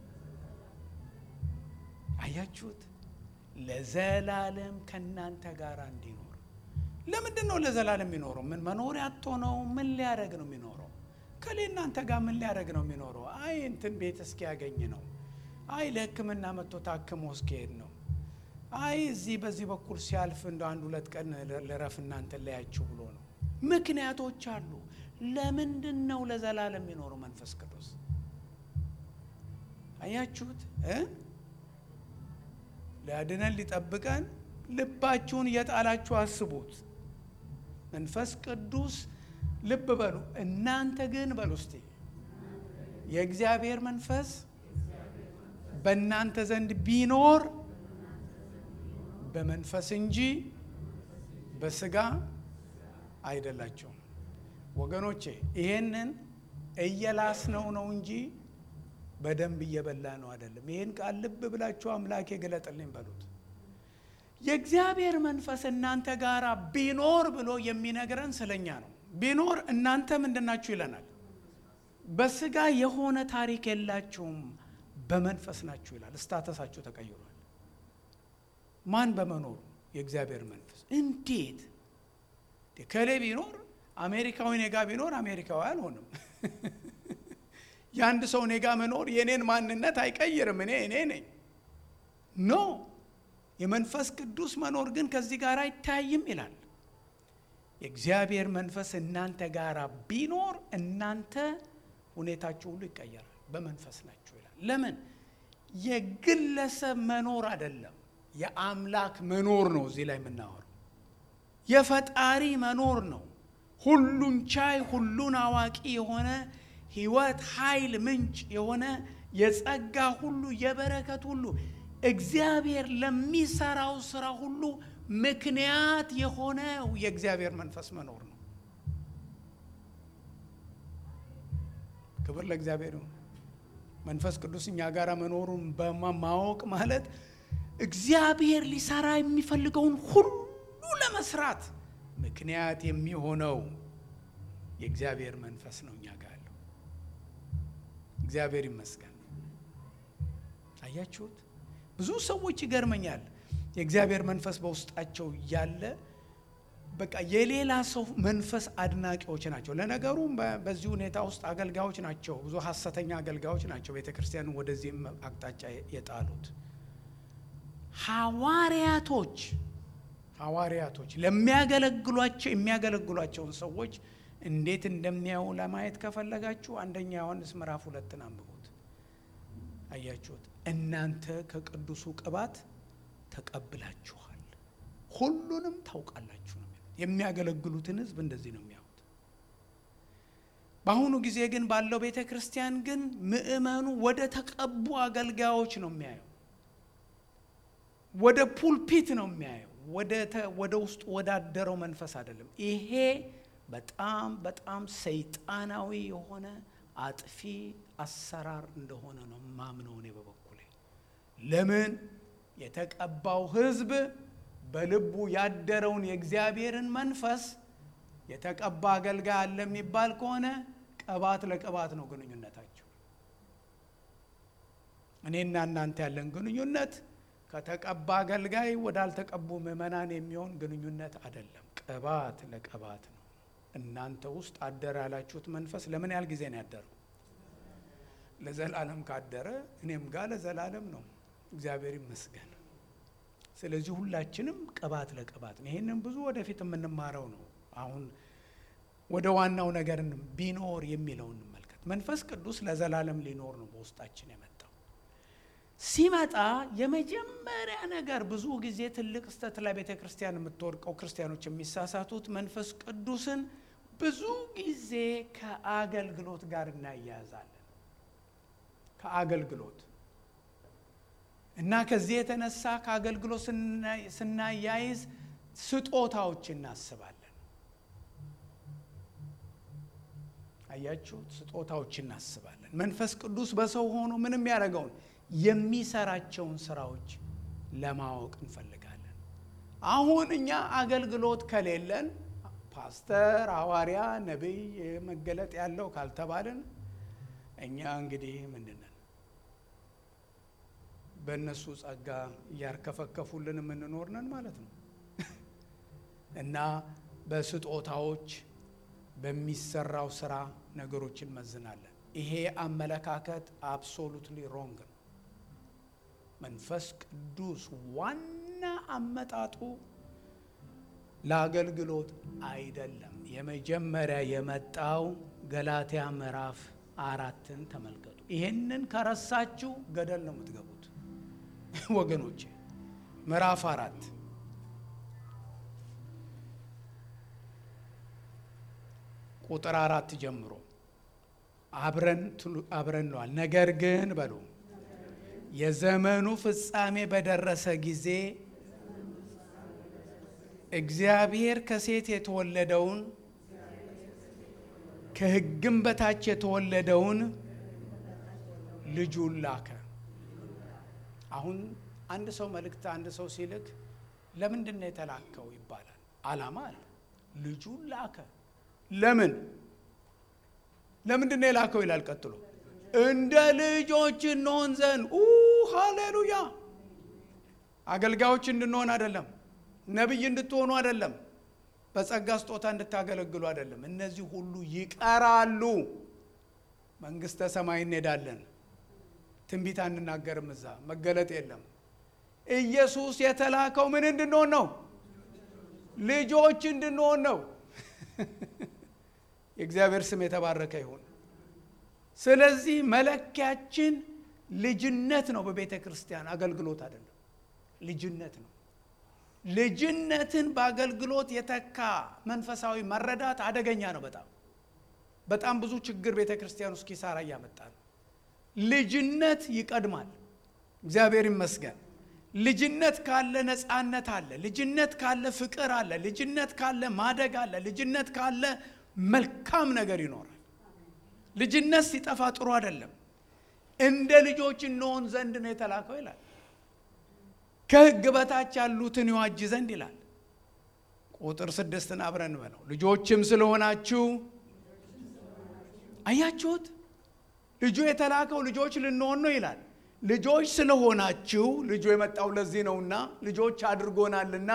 አያችሁት? ለዘላለም ከእናንተ ጋር እንዲኖር። ለምንድን ነው ለዘላለም የሚኖረው? ምን መኖሪያ አጥቶ ነው? ምን ሊያደርግ ነው የሚኖረው? ከሌ እናንተ ጋር ምን ሊያደርግ ነው የሚኖረው? አይ እንትን ቤት እስኪያገኝ ነው። አይ ለሕክምና መጥቶ ታክሞ እስኪሄድ ነው። አይ እዚህ በዚህ በኩል ሲያልፍ እንደ አንድ ሁለት ቀን ልረፍ እናንተ ለያችሁ ብሎ ነው። ምክንያቶች አሉ። ለምንድን ነው ለዘላለም የሚኖረው መንፈስ ቅዱስ? አያችሁት እ ሊያድነን ሊጠብቀን ልባችሁን እየጣላችሁ አስቡት። መንፈስ ቅዱስ ልብ በሉ። እናንተ ግን በሉ እስቲ የእግዚአብሔር መንፈስ በእናንተ ዘንድ ቢኖር በመንፈስ እንጂ በስጋ አይደላቸውም። ወገኖቼ ይሄንን እየላስነው ነው እንጂ በደንብ እየበላ ነው አይደለም። ይህን ቃል ልብ ብላችሁ አምላኬ ገለጥልኝ በሉት። የእግዚአብሔር መንፈስ እናንተ ጋር ቢኖር ብሎ የሚነግረን ስለኛ ነው። ቢኖር እናንተ ምንድናችሁ ይለናል። በስጋ የሆነ ታሪክ የላችሁም፣ በመንፈስ ናችሁ ይላል። እስታተሳችሁ ተቀይሯል። ማን በመኖሩ የእግዚአብሔር መንፈስ እንዴት ከሌ ቢኖር አሜሪካዊ ኔጋ ቢኖር አሜሪካዊ አልሆንም። የአንድ ሰው ኔጋ መኖር የኔን ማንነት አይቀይርም። እኔ እኔ ነኝ ኖ የመንፈስ ቅዱስ መኖር ግን ከዚህ ጋር አይታይም ይላል። የእግዚአብሔር መንፈስ እናንተ ጋር ቢኖር እናንተ ሁኔታችሁ ሁሉ ይቀየራል። በመንፈስ ናችሁ ይላል። ለምን የግለሰብ መኖር አይደለም፣ የአምላክ መኖር ነው። እዚህ ላይ የምናወራው የፈጣሪ መኖር ነው። ሁሉን ቻይ ሁሉን አዋቂ የሆነ ሕይወት ኃይል ምንጭ የሆነ የጸጋ ሁሉ የበረከት ሁሉ እግዚአብሔር ለሚሰራው ስራ ሁሉ ምክንያት የሆነው የእግዚአብሔር መንፈስ መኖር ነው። ክብር ለእግዚአብሔር ይሁን። መንፈስ ቅዱስ እኛ ጋር መኖሩን በማወቅ ማለት እግዚአብሔር ሊሰራ የሚፈልገውን ሁሉ ለመስራት ምክንያት የሚሆነው የእግዚአብሔር መንፈስ ነው እኛ ጋር ያለው። እግዚአብሔር ይመስገን። አያችሁት? ብዙ ሰዎች ይገርመኛል። የእግዚአብሔር መንፈስ በውስጣቸው ያለ በቃ የሌላ ሰው መንፈስ አድናቂዎች ናቸው። ለነገሩ በዚህ ሁኔታ ውስጥ አገልጋዮች ናቸው፣ ብዙ ሐሰተኛ አገልጋዮች ናቸው ቤተ ክርስቲያንን ወደዚህ አቅጣጫ የጣሉት። ሐዋርያቶች ሐዋርያቶች ለሚያገለግሏቸው የሚያገለግሏቸውን ሰዎች እንዴት እንደሚያዩ ለማየት ከፈለጋችሁ አንደኛ ዮሐንስ ምዕራፍ ሁለትን አንብቡት። አያችሁት? እናንተ ከቅዱሱ ቅባት ተቀብላችኋል፣ ሁሉንም ታውቃላችሁ ነው የሚያገለግሉትን ሕዝብ እንደዚህ ነው የሚያዩት። በአሁኑ ጊዜ ግን ባለው ቤተ ክርስቲያን ግን ምእመኑ ወደ ተቀቡ አገልጋዮች ነው የሚያየው፣ ወደ ፑልፒት ነው የሚያየው፣ ወደ ውስጡ ወዳደረው መንፈስ አይደለም። ይሄ በጣም በጣም ሰይጣናዊ የሆነ አጥፊ አሰራር እንደሆነ ነው ማምነው እኔ በበኩሌ። ለምን የተቀባው ሕዝብ በልቡ ያደረውን የእግዚአብሔርን መንፈስ የተቀባ አገልጋይ አለ የሚባል ከሆነ ቅባት ለቅባት ነው ግንኙነታቸው። እኔና እናንተ ያለን ግንኙነት ከተቀባ አገልጋይ ወዳልተቀቡ ምዕመናን የሚሆን ግንኙነት አይደለም። ቅባት ለቅባት ነው። እናንተ ውስጥ አደረ ያላችሁት መንፈስ ለምን ያህል ጊዜ ነው ያደረው? ለዘላለም ካደረ እኔም ጋር ለዘላለም ነው። እግዚአብሔር ይመስገን። ስለዚህ ሁላችንም ቅባት ለቅባት ነው። ይህንን ብዙ ወደፊት የምንማረው ነው። አሁን ወደ ዋናው ነገር ቢኖር የሚለው እንመልከት። መንፈስ ቅዱስ ለዘላለም ሊኖር ነው በውስጣችን የመጣው። ሲመጣ የመጀመሪያ ነገር ብዙ ጊዜ ትልቅ ስተት ላይ ቤተ ክርስቲያን የምትወድቀው ክርስቲያኖች የሚሳሳቱት መንፈስ ቅዱስን ብዙ ጊዜ ከአገልግሎት ጋር እናያያዛለን። ከአገልግሎት እና ከዚህ የተነሳ ከአገልግሎት ስናያይዝ ስጦታዎች እናስባለን። አያችሁት? ስጦታዎች እናስባለን። መንፈስ ቅዱስ በሰው ሆኖ ምንም ያደረገውን የሚሰራቸውን ስራዎች ለማወቅ እንፈልጋለን። አሁን እኛ አገልግሎት ከሌለን ፓስተር፣ ሐዋርያ፣ ነቢይ መገለጥ ያለው ካልተባልን እኛ እንግዲህ ምንድን ነን? በእነሱ ጸጋ እያርከፈከፉልን የምንኖር ነን ማለት ነው። እና በስጦታዎች በሚሰራው ስራ ነገሮችን መዝናለን። ይሄ አመለካከት አብሶሉትሊ ሮንግ ነው። መንፈስ ቅዱስ ዋና አመጣጡ ለአገልግሎት አይደለም። የመጀመሪያ የመጣው ገላትያ ምዕራፍ አራትን ተመልከቱ። ይሄንን ከረሳችሁ ገደል ነው የምትገቡት ወገኖቼ። ምዕራፍ አራት ቁጥር አራት ጀምሮ አብረን አብረን ነዋል። ነገር ግን በሉ የዘመኑ ፍጻሜ በደረሰ ጊዜ እግዚአብሔር ከሴት የተወለደውን ከሕግም በታች የተወለደውን ልጁን ላከ። አሁን አንድ ሰው መልእክት አንድ ሰው ሲልክ ለምንድን ነው የተላከው ይባላል። ዓላማ አለ። ልጁን ላከ። ለምን ለምንድን ነው የላከው ይላል። ቀጥሎ እንደ ልጆች እንሆን ዘንድ ሃሌሉያ። አገልጋዮች እንድንሆን አይደለም፣ ነቢይ እንድትሆኑ አይደለም፣ በጸጋ ስጦታ እንድታገለግሉ አይደለም። እነዚህ ሁሉ ይቀራሉ። መንግስተ ሰማይ እንሄዳለን። ትንቢት አንናገርም። እዛ መገለጥ የለም። ኢየሱስ የተላከው ምን እንድንሆን ነው? ልጆች እንድንሆን ነው። የእግዚአብሔር ስም የተባረከ ይሁን። ስለዚህ መለኪያችን ልጅነት ነው። በቤተ ክርስቲያን አገልግሎት አይደለም፣ ልጅነት ነው። ልጅነትን በአገልግሎት የተካ መንፈሳዊ መረዳት አደገኛ ነው። በጣም በጣም ብዙ ችግር ቤተ ክርስቲያን ውስጥ ኪሳራ እያመጣ ነው። ልጅነት ይቀድማል። እግዚአብሔር ይመስገን። ልጅነት ካለ ነፃነት አለ። ልጅነት ካለ ፍቅር አለ። ልጅነት ካለ ማደግ አለ። ልጅነት ካለ መልካም ነገር ይኖራል። ልጅነት ሲጠፋ ጥሩ አይደለም። እንደ ልጆች እንሆን ዘንድ ነው የተላከው ይላል። ከሕግ በታች ያሉትን ይዋጅ ዘንድ ይላል። ቁጥር ስድስትን አብረን በለው። ልጆችም ስለሆናችሁ አያችሁት። ልጁ የተላከው ልጆች ልንሆን ነው ይላል። ልጆች ስለሆናችሁ ልጁ የመጣው ለዚህ ነውና ልጆች አድርጎናልና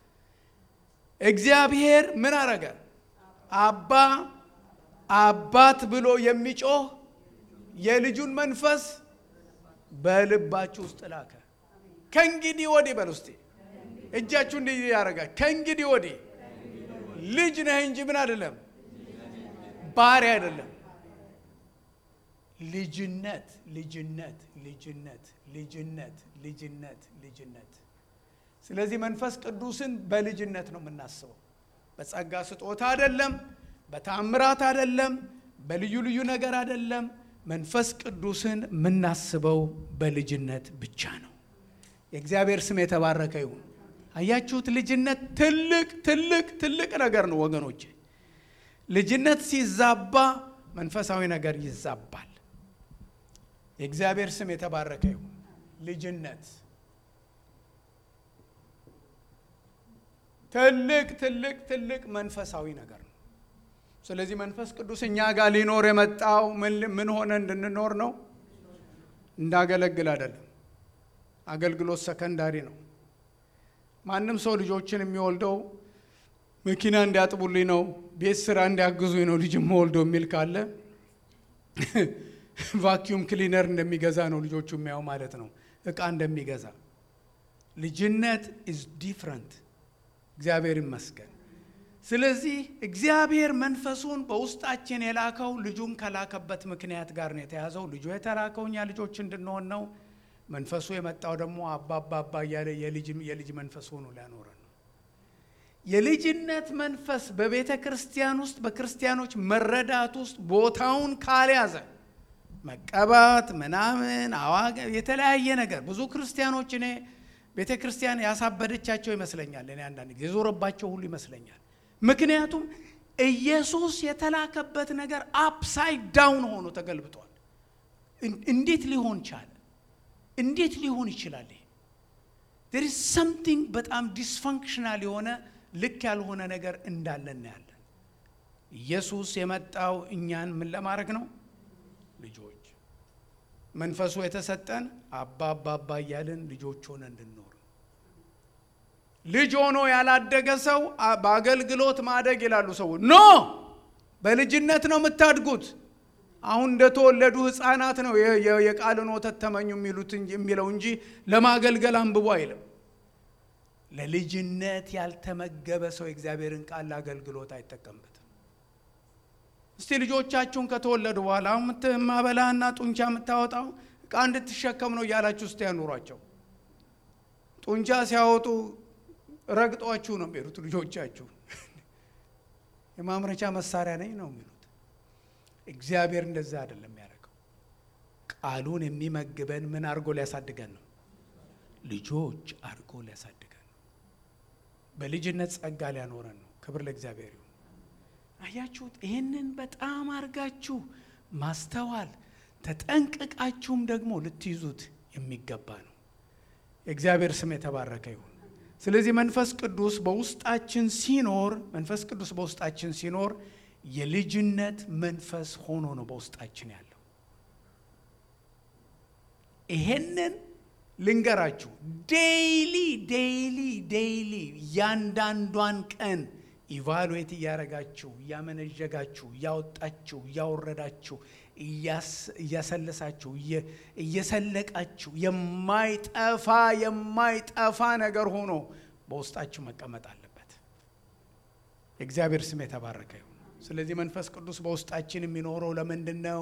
እግዚአብሔር ምን አረገ? አባ አባት ብሎ የሚጮህ የልጁን መንፈስ በልባችሁ ውስጥ ላከ። ከእንግዲህ ወዲህ በል ውስጤ እጃችሁ እንዲህ ያደርጋል። ከእንግዲህ ወዲህ ልጅ ነህ እንጂ ምን አይደለም፣ ባሪያ አይደለም። ልጅነት ልጅነት ልጅነት ልጅነት ልጅነት ልጅነት። ስለዚህ መንፈስ ቅዱስን በልጅነት ነው የምናስበው። በጸጋ ስጦታ አይደለም፣ በታምራት አይደለም፣ በልዩ ልዩ ነገር አይደለም። መንፈስ ቅዱስን የምናስበው በልጅነት ብቻ ነው። የእግዚአብሔር ስም የተባረከ ይሁን። አያችሁት? ልጅነት ትልቅ ትልቅ ትልቅ ነገር ነው ወገኖቼ። ልጅነት ሲዛባ መንፈሳዊ ነገር ይዛባል። የእግዚአብሔር ስም የተባረከ ይሁን። ልጅነት ትልቅ ትልቅ ትልቅ መንፈሳዊ ነገር ነው። ስለዚህ መንፈስ ቅዱስ እኛ ጋር ሊኖር የመጣው ምን ሆነ እንድንኖር ነው፣ እንዳገለግል አይደለም። አገልግሎት ሰከንዳሪ ነው። ማንም ሰው ልጆችን የሚወልደው መኪና እንዲያጥቡልኝ ነው፣ ቤት ስራ እንዲያግዙኝ ነው ልጅ የምወልደው የሚል ካለ ቫኪዩም ክሊነር እንደሚገዛ ነው ልጆቹ የሚያው ማለት ነው፣ እቃ እንደሚገዛ። ልጅነት ኢዝ ዲፍረንት። እግዚአብሔር ይመስገን። ስለዚህ እግዚአብሔር መንፈሱን በውስጣችን የላከው ልጁን ከላከበት ምክንያት ጋር ነው የተያዘው። ልጁ የተላከው እኛ ልጆች እንድንሆን ነው። መንፈሱ የመጣው ደግሞ አባባባ እያለ የልጅ መንፈስ ሆኖ ሊያኖረን ነው። የልጅነት መንፈስ በቤተ ክርስቲያን ውስጥ በክርስቲያኖች መረዳት ውስጥ ቦታውን ካልያዘ መቀባት ምናምን አዋገ የተለያየ ነገር ብዙ ክርስቲያኖች እኔ ቤተ ክርስቲያን ያሳበደቻቸው ይመስለኛል። እኔ አንዳንድ ጊዜ የዞረባቸው ሁሉ ይመስለኛል። ምክንያቱም ኢየሱስ የተላከበት ነገር አፕሳይድ ዳውን ሆኖ ተገልብጧል። እንዴት ሊሆን ቻለ? እንዴት ሊሆን ይችላል? ይሄ ዴር ኢዝ ሰምቲንግ በጣም ዲስፈንክሽናል የሆነ ልክ ያልሆነ ነገር እንዳለ እናያለን። ኢየሱስ የመጣው እኛን ምን ለማድረግ ነው? ልጆች መንፈሱ የተሰጠን አባ አባ አባ እያልን ልጆች ሆነ እንድንኖር ልጅ ሆኖ ያላደገ ሰው በአገልግሎት ማደግ ይላሉ ሰዎች። ኖ በልጅነት ነው የምታድጉት። አሁን እንደተወለዱ ሕፃናት ነው የቃልን ወተት ተመኙ የሚሉት የሚለው እንጂ ለማገልገል አንብቦ አይልም። ለልጅነት ያልተመገበ ሰው የእግዚአብሔርን ቃል ለአገልግሎት አይጠቀምበትም። እስቲ ልጆቻችሁን ከተወለዱ በኋላ ማበላና ጡንቻ የምታወጣው ዕቃ እንድትሸከም ነው እያላችሁ እስቲ ያኑሯቸው። ጡንቻ ሲያወጡ ረግጧችሁ ነው የሚሄዱት። ልጆቻችሁ የማምረቻ መሳሪያ ነኝ ነው የሚሉት። እግዚአብሔር እንደዛ አይደለም የሚያደርገው። ቃሉን የሚመግበን ምን አድርጎ ሊያሳድገን ነው? ልጆች አድርጎ ሊያሳድገን ነው። በልጅነት ጸጋ ሊያኖረን ነው። ክብር ለእግዚአብሔር ይሁን። አያችሁት? ይህንን በጣም አድርጋችሁ ማስተዋል ተጠንቅቃችሁም ደግሞ ልትይዙት የሚገባ ነው። የእግዚአብሔር ስም የተባረከ ይሁን። ስለዚህ መንፈስ ቅዱስ በውስጣችን ሲኖር መንፈስ ቅዱስ በውስጣችን ሲኖር የልጅነት መንፈስ ሆኖ ነው በውስጣችን ያለው። ይሄንን ልንገራችሁ፣ ዴይሊ ዴይሊ ዴይሊ እያንዳንዷን ቀን ኢቫሉዌት እያረጋችሁ እያመነዠጋችሁ እያወጣችሁ እያወረዳችሁ እያሰለሳችሁ እየሰለቃችሁ የማይጠፋ የማይጠፋ ነገር ሆኖ በውስጣችሁ መቀመጥ አለበት። የእግዚአብሔር ስም የተባረከ ይሁን። ስለዚህ መንፈስ ቅዱስ በውስጣችን የሚኖረው ለምንድን ነው?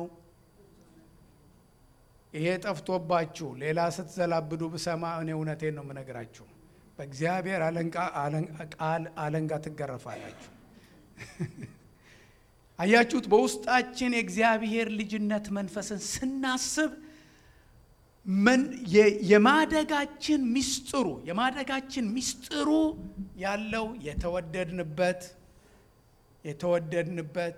ይሄ ጠፍቶባችሁ ሌላ ስትዘላብዱ ብሰማ እኔ እውነቴን ነው የምነግራችሁ። በእግዚአብሔር ቃል አለንጋ ትገረፋላችሁ። አያችሁት? በውስጣችን የእግዚአብሔር ልጅነት መንፈስን ስናስብ የማደጋችን ሚስጥሩ የማደጋችን ሚስጥሩ ያለው የተወደድንበት የተወደድንበት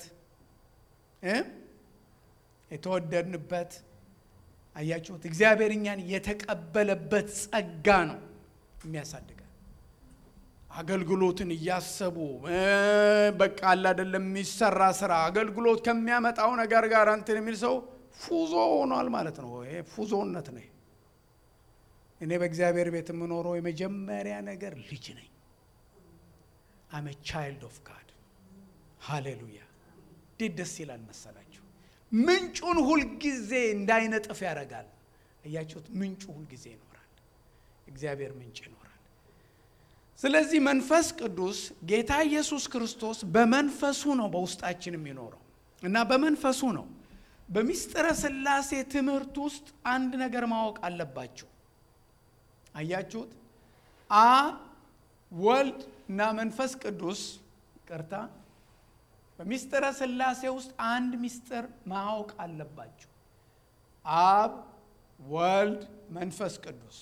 የተወደድንበት አያችሁት? እግዚአብሔር እኛን የተቀበለበት ጸጋ ነው የሚያሳድገን አገልግሎትን እያሰቡ በቃ አለ አይደለም የሚሰራ ስራ አገልግሎት ከሚያመጣው ነገር ጋር እንትን የሚል ሰው ፉዞ ሆኗል ማለት ነው። ይሄ ፉዞነት ነው። እኔ በእግዚአብሔር ቤት የምኖረው የመጀመሪያ ነገር ልጅ ነኝ። አመ ቻይልድ ኦፍ ጋድ ሃሌሉያ። እንዴት ደስ ይላል መሰላችሁ! ምንጩን ሁልጊዜ እንዳይነጥፍ ያደርጋል። እያችሁት ምንጩ ሁልጊዜ ይኖራል። እግዚአብሔር ምንጭ ይኖራል። ስለዚህ መንፈስ ቅዱስ ጌታ ኢየሱስ ክርስቶስ በመንፈሱ ነው በውስጣችን የሚኖረው እና በመንፈሱ ነው። በሚስጥረ ሥላሴ ትምህርት ውስጥ አንድ ነገር ማወቅ አለባችሁ። አያችሁት? አብ ወልድ እና መንፈስ ቅዱስ ቅርታ፣ በሚስጥረ ሥላሴ ውስጥ አንድ ሚስጥር ማወቅ አለባችሁ። አብ ወልድ መንፈስ ቅዱስ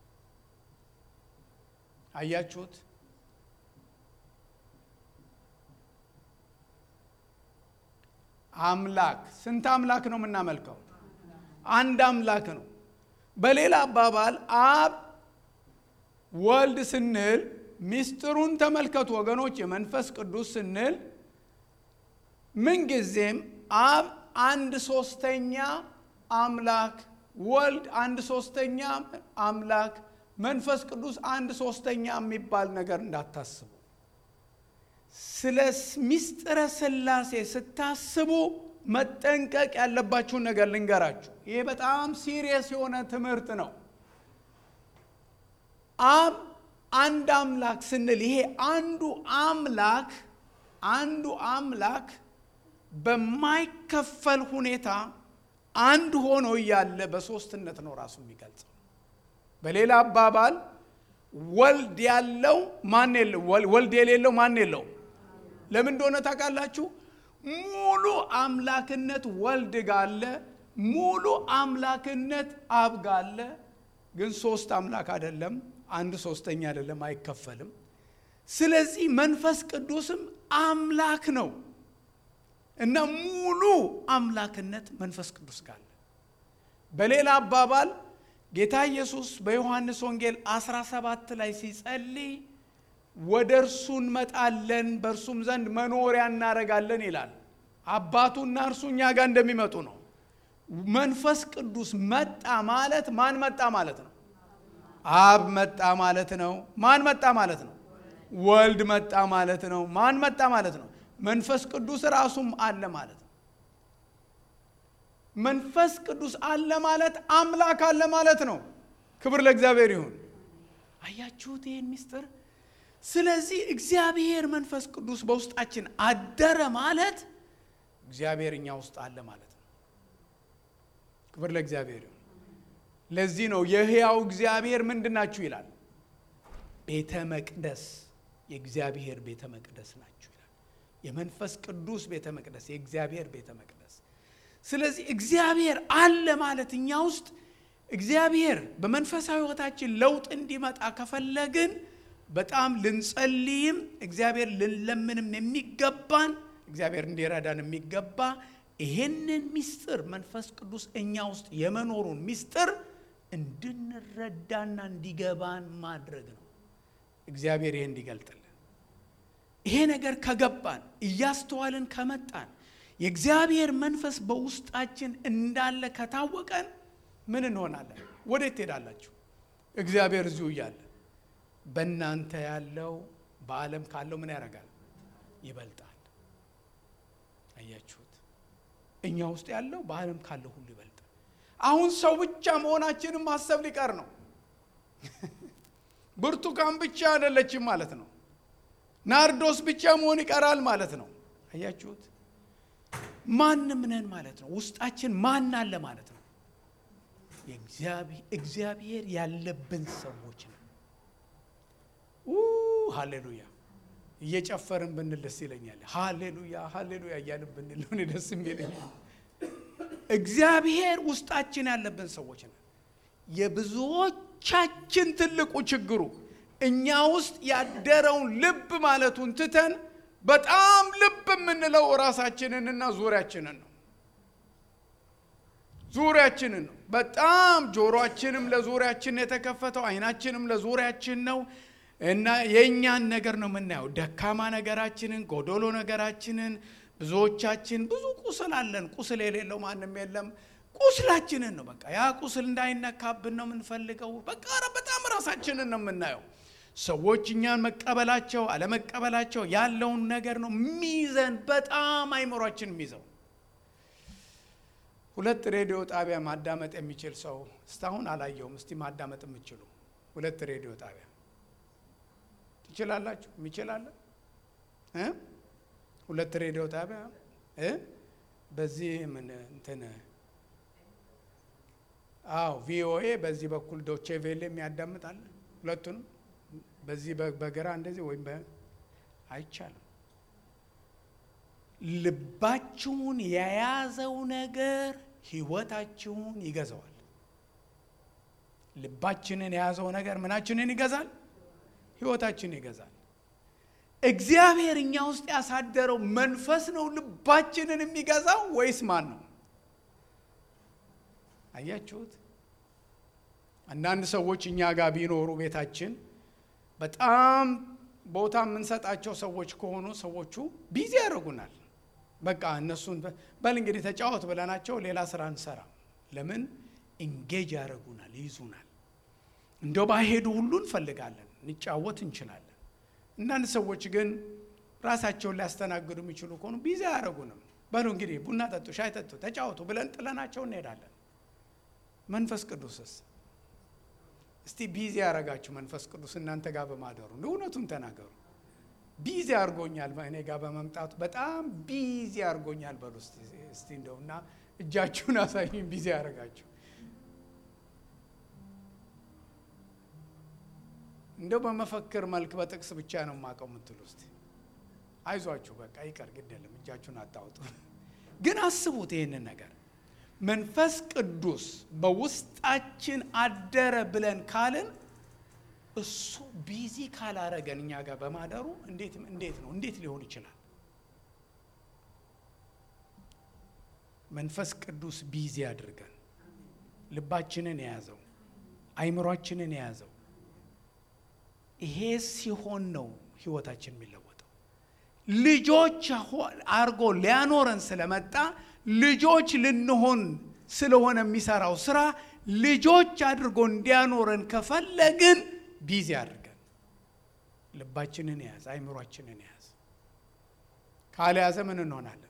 አያችሁት? አምላክ ስንት አምላክ ነው የምናመልከው? አንድ አምላክ ነው። በሌላ አባባል አብ ወልድ ስንል ሚስጥሩን ተመልከቱ ወገኖች። የመንፈስ ቅዱስ ስንል ምንጊዜም አብ አንድ ሶስተኛ አምላክ፣ ወልድ አንድ ሶስተኛ አምላክ፣ መንፈስ ቅዱስ አንድ ሶስተኛ የሚባል ነገር እንዳታስቡ። ስለ ሚስጥረ ሥላሴ ስታስቡ መጠንቀቅ ያለባችሁን ነገር ልንገራችሁ። ይሄ በጣም ሲሪየስ የሆነ ትምህርት ነው። አብ አንድ አምላክ ስንል ይሄ አንዱ አምላክ አንዱ አምላክ በማይከፈል ሁኔታ አንድ ሆኖ እያለ በሶስትነት ነው ራሱ የሚገልጸው። በሌላ አባባል ወልድ ያለው ማን የለው? ወልድ የሌለው ማን የለው? ለምን እንደሆነ ታውቃላችሁ? ሙሉ አምላክነት ወልድ ጋለ፣ ሙሉ አምላክነት አብ ጋለ። ግን ሶስት አምላክ አይደለም፣ አንድ ሶስተኛ አይደለም፣ አይከፈልም። ስለዚህ መንፈስ ቅዱስም አምላክ ነው እና ሙሉ አምላክነት መንፈስ ቅዱስ ጋለ። በሌላ አባባል ጌታ ኢየሱስ በዮሐንስ ወንጌል 17 ላይ ሲጸልይ ወደ እርሱ እንመጣለን በእርሱም ዘንድ መኖሪያ እናደርጋለን ይላል። አባቱና እርሱ እኛ ጋር እንደሚመጡ ነው። መንፈስ ቅዱስ መጣ ማለት ማን መጣ ማለት ነው? አብ መጣ ማለት ነው። ማን መጣ ማለት ነው? ወልድ መጣ ማለት ነው። ማን መጣ ማለት ነው? መንፈስ ቅዱስ ራሱም አለ ማለት ነው። መንፈስ ቅዱስ አለ ማለት አምላክ አለ ማለት ነው። ክብር ለእግዚአብሔር ይሁን። አያችሁት ይህን ምስጢር? ስለዚህ እግዚአብሔር መንፈስ ቅዱስ በውስጣችን አደረ ማለት እግዚአብሔር እኛ ውስጥ አለ ማለት ነው። ክብር ለእግዚአብሔር ይሁን። ለዚህ ነው የሕያው እግዚአብሔር ምንድን ናችሁ ይላል። ቤተ መቅደስ የእግዚአብሔር ቤተ መቅደስ ናችሁ ይላል። የመንፈስ ቅዱስ ቤተ መቅደስ፣ የእግዚአብሔር ቤተ መቅደስ። ስለዚህ እግዚአብሔር አለ ማለት እኛ ውስጥ እግዚአብሔር በመንፈሳዊ ሕይወታችን ለውጥ እንዲመጣ ከፈለግን በጣም ልንጸልይም እግዚአብሔር ልንለምንም የሚገባን እግዚአብሔር እንዲረዳን የሚገባ ይሄንን ሚስጥር መንፈስ ቅዱስ እኛ ውስጥ የመኖሩን ሚስጥር እንድንረዳና እንዲገባን ማድረግ ነው። እግዚአብሔር ይሄ እንዲገልጥልን ይሄ ነገር ከገባን እያስተዋልን ከመጣን የእግዚአብሔር መንፈስ በውስጣችን እንዳለ ከታወቀን ምን እንሆናለን? ወዴት ትሄዳላችሁ? እግዚአብሔር እዚሁ እያለ በእናንተ ያለው በዓለም ካለው ምን ያደርጋል? ይበልጣል። አያችሁት? እኛ ውስጥ ያለው በዓለም ካለው ሁሉ ይበልጣል። አሁን ሰው ብቻ መሆናችንን ማሰብ ሊቀር ነው። ብርቱካን ብቻ አይደለችም ማለት ነው። ናርዶስ ብቻ መሆን ይቀራል ማለት ነው። አያችሁት? ማንም ነን ማለት ነው። ውስጣችን ማን አለ ማለት ነው። እግዚአብሔር ያለብን ሰዎች ነው። ሃሌሉያ! እየጨፈርን ብንል ደስ ይለኛል። ሃሌሉያ ሃሌሉያ እያልን ብንል እኔ ደስ የሚለኛል። እግዚአብሔር ውስጣችን ያለብን ሰዎች ነው። የብዙዎቻችን ትልቁ ችግሩ እኛ ውስጥ ያደረውን ልብ ማለቱን ትተን በጣም ልብ የምንለው ራሳችንንና ዙሪያችንን ነው። ዙሪያችንን ነው። በጣም ጆሮአችንም ለዙሪያችን የተከፈተው አይናችንም ለዙሪያችን ነው እና የእኛን ነገር ነው የምናየው። ደካማ ነገራችንን፣ ጎዶሎ ነገራችንን። ብዙዎቻችን ብዙ ቁስል አለን። ቁስል የሌለው ማንም የለም። ቁስላችንን ነው በቃ ያ ቁስል እንዳይነካብን ነው የምንፈልገው። በቃ ኧረ በጣም ራሳችንን ነው የምናየው። ሰዎች እኛን መቀበላቸው አለመቀበላቸው ያለውን ነገር ነው ሚዘን በጣም አይምሯችን የሚይዘው። ሁለት ሬዲዮ ጣቢያ ማዳመጥ የሚችል ሰው እስካሁን አላየውም። እስቲ ማዳመጥ የምችሉ ሁለት ሬዲዮ ጣቢያ ትችላላችሁ? የሚችላለ እ ሁለት ሬዲዮ ጣቢያ እ በዚህ ምን እንትን አዎ ቪኦኤ በዚህ በኩል ዶቼ ቬሌ የሚያዳምጣል። ሁለቱንም በዚህ በግራ እንደዚህ ወይም አይቻልም። ልባችሁን የያዘው ነገር ህይወታችሁን ይገዛዋል። ልባችንን የያዘው ነገር ምናችንን ይገዛል? ህይወታችንን ይገዛል። እግዚአብሔር እኛ ውስጥ ያሳደረው መንፈስ ነው ልባችንን የሚገዛው ወይስ ማን ነው? አያችሁት? አንዳንድ ሰዎች እኛ ጋር ቢኖሩ ቤታችን በጣም ቦታ የምንሰጣቸው ሰዎች ከሆኑ ሰዎቹ ቢዚ ያደርጉናል። በቃ እነሱን በል እንግዲህ ተጫወት ብለናቸው ሌላ ስራ እንሰራ። ለምን ኢንጌጅ ያደርጉናል፣ ይይዙናል። እንደው ባሄዱ ሁሉ እንፈልጋለን፣ እንጫወት እንችላለን። አንዳንድ ሰዎች ግን ራሳቸውን ሊያስተናግዱ የሚችሉ ከሆኑ ቢዚ አያደርጉንም። በሉ እንግዲህ ቡና ጠጡ፣ ሻይ ጠጡ፣ ተጫወቱ ብለን ጥለናቸው እንሄዳለን። መንፈስ ቅዱስስ እስቲ ቢዚ ያደረጋችሁ መንፈስ ቅዱስ እናንተ ጋር በማደሩ እውነቱን ተናገሩ። ቢዚ አድርጎኛል እኔ ጋር በመምጣቱ በጣም ቢዚ አድርጎኛል በሉ እስቲ እንደው እና እጃችሁን አሳዩኝ። ቢዚ ያደረጋችሁ እንደው በመፈክር መልክ በጥቅስ ብቻ ነው የማውቀው የምትሉ እስቲ አይዟችሁ፣ በቃ ይቀር፣ ግድ የለም እጃችሁን አታውጡ። ግን አስቡት ይህንን ነገር መንፈስ ቅዱስ በውስጣችን አደረ ብለን ካልን እሱ ቢዚ ካላረገን እኛ ጋር በማደሩ እንዴት እንዴት ነው እንዴት ሊሆን ይችላል? መንፈስ ቅዱስ ቢዚ አድርገን ልባችንን የያዘው አይምሯችንን የያዘው ይሄ ሲሆን ነው ህይወታችን የሚለወጠው። ልጆች አርጎ ሊያኖረን ስለመጣ ልጆች ልንሆን ስለሆነ የሚሰራው ስራ ልጆች አድርጎ እንዲያኖረን ከፈለግን ቢዚ አድርገን ልባችንን ያዝ፣ አይምሯችንን ያዝ። ካልያዘ ምን እንሆናለን?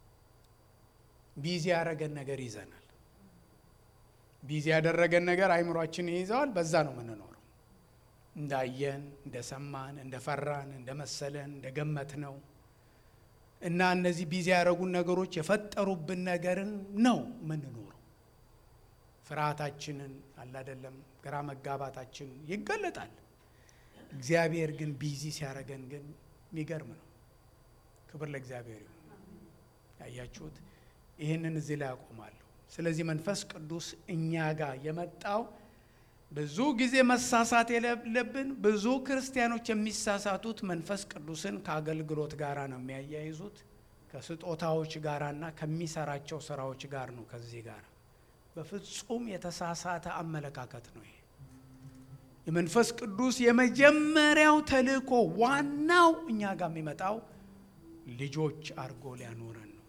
ቢዚ ያደረገን ነገር ይዘናል። ቢዚ ያደረገን ነገር አይምሯችንን ይይዘዋል። በዛ ነው የምንኖረው። እንዳየን፣ እንደሰማን፣ እንደፈራን፣ እንደመሰለን፣ እንደገመት ነው እና እነዚህ ቢዚ ያደረጉን ነገሮች የፈጠሩብን ነገርን ነው የምንኖረው። ፍርሃታችንን አላደለም ግራ መጋባታችን ይገለጣል። እግዚአብሔር ግን ቢዚ ሲያደርገን ግን የሚገርም ነው። ክብር ለእግዚአብሔር ይሁን። ያያችሁት ይህንን እዚህ ላይ አቆማለሁ። ስለዚህ መንፈስ ቅዱስ እኛ ጋር የመጣው ብዙ ጊዜ መሳሳት የሌለብን ብዙ ክርስቲያኖች የሚሳሳቱት መንፈስ ቅዱስን ከአገልግሎት ጋር ነው የሚያያይዙት ከስጦታዎች ጋራና ከሚሰራቸው ስራዎች ጋር ነው። ከዚህ ጋር በፍጹም የተሳሳተ አመለካከት ነው። ይሄ የመንፈስ ቅዱስ የመጀመሪያው ተልእኮ ዋናው እኛ ጋር የሚመጣው ልጆች አድርጎ ሊያኖረን ነው።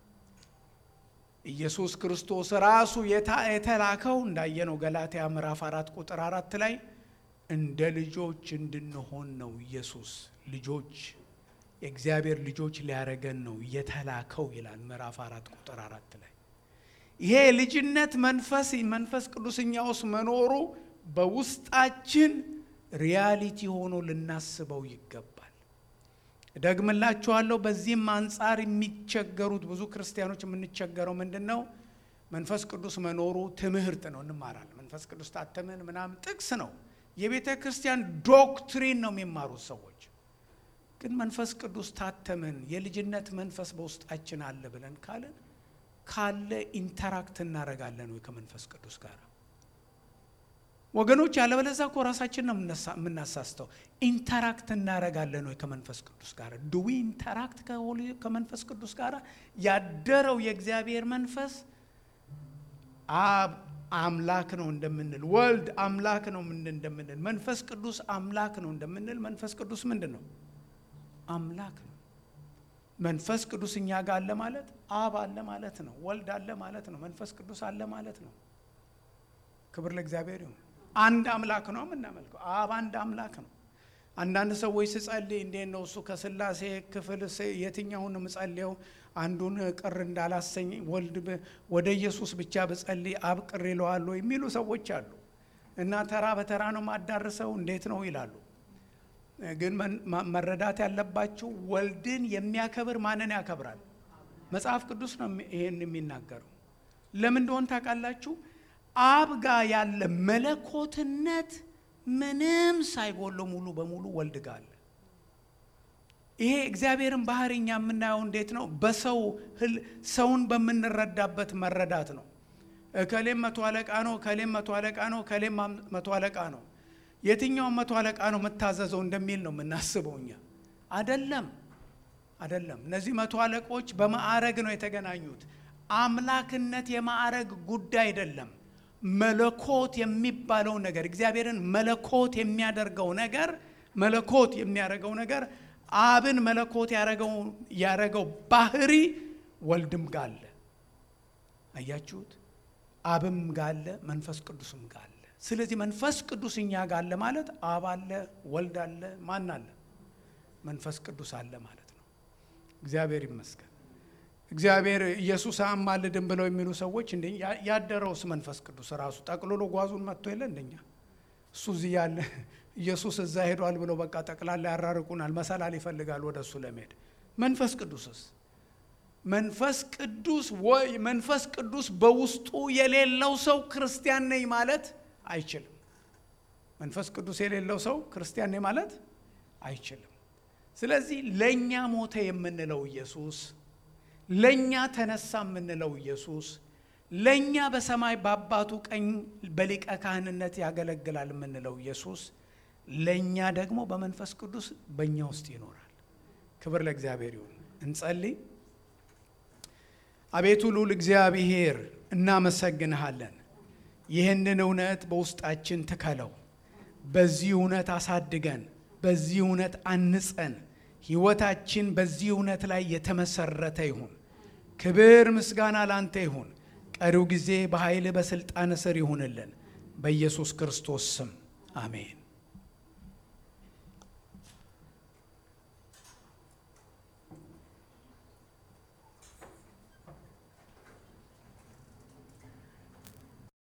ኢየሱስ ክርስቶስ ራሱ የተላከው እንዳየነው ገላትያ ምዕራፍ አራት ቁጥር አራት ላይ እንደ ልጆች እንድንሆን ነው። ኢየሱስ ልጆች የእግዚአብሔር ልጆች ሊያረገን ነው የተላከው ይላል ምዕራፍ አራት ቁጥር አራት ላይ። ይሄ ልጅነት መንፈስ መንፈስ ቅዱስ እኛ ውስጥ መኖሩ በውስጣችን ሪያሊቲ ሆኖ ልናስበው ይገባል። ደግምላችኋለሁ። በዚህም አንጻር የሚቸገሩት ብዙ ክርስቲያኖች የምንቸገረው ምንድን ነው? መንፈስ ቅዱስ መኖሩ ትምህርት ነው፣ እንማራለን። መንፈስ ቅዱስ ታተምን ምናምን ጥቅስ ነው፣ የቤተ ክርስቲያን ዶክትሪን ነው የሚማሩት ሰዎች። ግን መንፈስ ቅዱስ ታተምን፣ የልጅነት መንፈስ በውስጣችን አለ ብለን ካለን ካለ ኢንተራክት እናደርጋለን ወይ ከመንፈስ ቅዱስ ጋር? ወገኖች ያለበለዛ እኮ ራሳችን ነው የምናሳስተው። ኢንተራክት እናደርጋለን ወይ ከመንፈስ ቅዱስ ጋር? ዱዊ ኢንተራክት ከመንፈስ ቅዱስ ጋር? ያደረው የእግዚአብሔር መንፈስ አብ አምላክ ነው እንደምንል፣ ወልድ አምላክ ነው እንደምንል፣ መንፈስ ቅዱስ አምላክ ነው እንደምንል፣ መንፈስ ቅዱስ ምንድን ነው? አምላክ ነው። መንፈስ ቅዱስ እኛ ጋር አለ ማለት አብ አለ ማለት ነው። ወልድ አለ ማለት ነው። መንፈስ ቅዱስ አለ ማለት ነው። ክብር ለእግዚአብሔር ይሁን። አንድ አምላክ ነው የምናመልከው። አብ አንድ አምላክ ነው። አንዳንድ ሰዎች ስጸልይ እንዴት ነው እሱ ከስላሴ ክፍል የትኛውን ምጸልየው አንዱን ቅር እንዳላሰኝ ወልድ ወደ ኢየሱስ ብቻ ብጸልይ አብ ቅር ይለዋል የሚሉ ሰዎች አሉ። እና ተራ በተራ ነው ማዳርሰው እንዴት ነው ይላሉ። ግን መረዳት ያለባችሁ ወልድን የሚያከብር ማንን ያከብራል? መጽሐፍ ቅዱስ ነው ይሄን የሚናገረው። ለምን እንደሆን ታውቃላችሁ? አብ ጋር ያለ መለኮትነት ምንም ሳይጎለው ሙሉ በሙሉ ወልድ ጋር አለ። ይሄ እግዚአብሔርን ባህሪ እኛ የምናየው እንዴት ነው? በሰው ሰውን በምንረዳበት መረዳት ነው። እከሌም መቶ አለቃ ነው፣ እከሌም መቶ አለቃ ነው፣ እከሌም መቶ አለቃ ነው። የትኛውን መቶ አለቃ ነው የምታዘዘው እንደሚል ነው የምናስበው እኛ። አደለም፣ አደለም። እነዚህ መቶ አለቆች በማዕረግ ነው የተገናኙት። አምላክነት የማዕረግ ጉዳይ አይደለም። መለኮት የሚባለው ነገር እግዚአብሔርን መለኮት የሚያደርገው ነገር መለኮት የሚያደርገው ነገር አብን መለኮት ያደረገው ባህሪ ወልድም ጋለ አያችሁት? አብም ጋለ መንፈስ ቅዱስም ጋለ። ስለዚህ መንፈስ ቅዱስ እኛ ጋለ ማለት አብ አለ፣ ወልድ አለ፣ ማን አለ? መንፈስ ቅዱስ አለ ማለት ነው። እግዚአብሔር ይመስገን። እግዚአብሔር ኢየሱስ አማልድም ብለው የሚሉ ሰዎች እንደ ያደረውስ መንፈስ ቅዱስ ራሱ ጠቅልሎ ጓዙን መጥቶ የለ እንደኛ እሱ እዚህ ያለ ኢየሱስ እዛ ሄዷል ብለው በቃ ጠቅላላ ያራርቁናል፣ መሰላል ይፈልጋል ወደ እሱ ለመሄድ። መንፈስ ቅዱስስ መንፈስ ቅዱስ ወይ መንፈስ ቅዱስ በውስጡ የሌለው ሰው ክርስቲያን ነኝ ማለት አይችልም። መንፈስ ቅዱስ የሌለው ሰው ክርስቲያን ነኝ ማለት አይችልም። ስለዚህ ለእኛ ሞተ የምንለው ኢየሱስ ለእኛ ተነሳ የምንለው ኢየሱስ ለእኛ በሰማይ በአባቱ ቀኝ በሊቀ ካህንነት ያገለግላል የምንለው ኢየሱስ ለእኛ ደግሞ በመንፈስ ቅዱስ በእኛ ውስጥ ይኖራል። ክብር ለእግዚአብሔር ይሁን። እንጸልይ። አቤቱ ልዑል እግዚአብሔር እናመሰግንሃለን። ይህንን እውነት በውስጣችን ትከለው። በዚህ እውነት አሳድገን፣ በዚህ እውነት አንጸን። ሕይወታችን በዚህ እውነት ላይ የተመሰረተ ይሁን። ክብር ምስጋና ላንተ ይሁን። ቀሪው ጊዜ በኃይል በሥልጣን ስር ይሁንልን። በኢየሱስ ክርስቶስ ስም አሜን።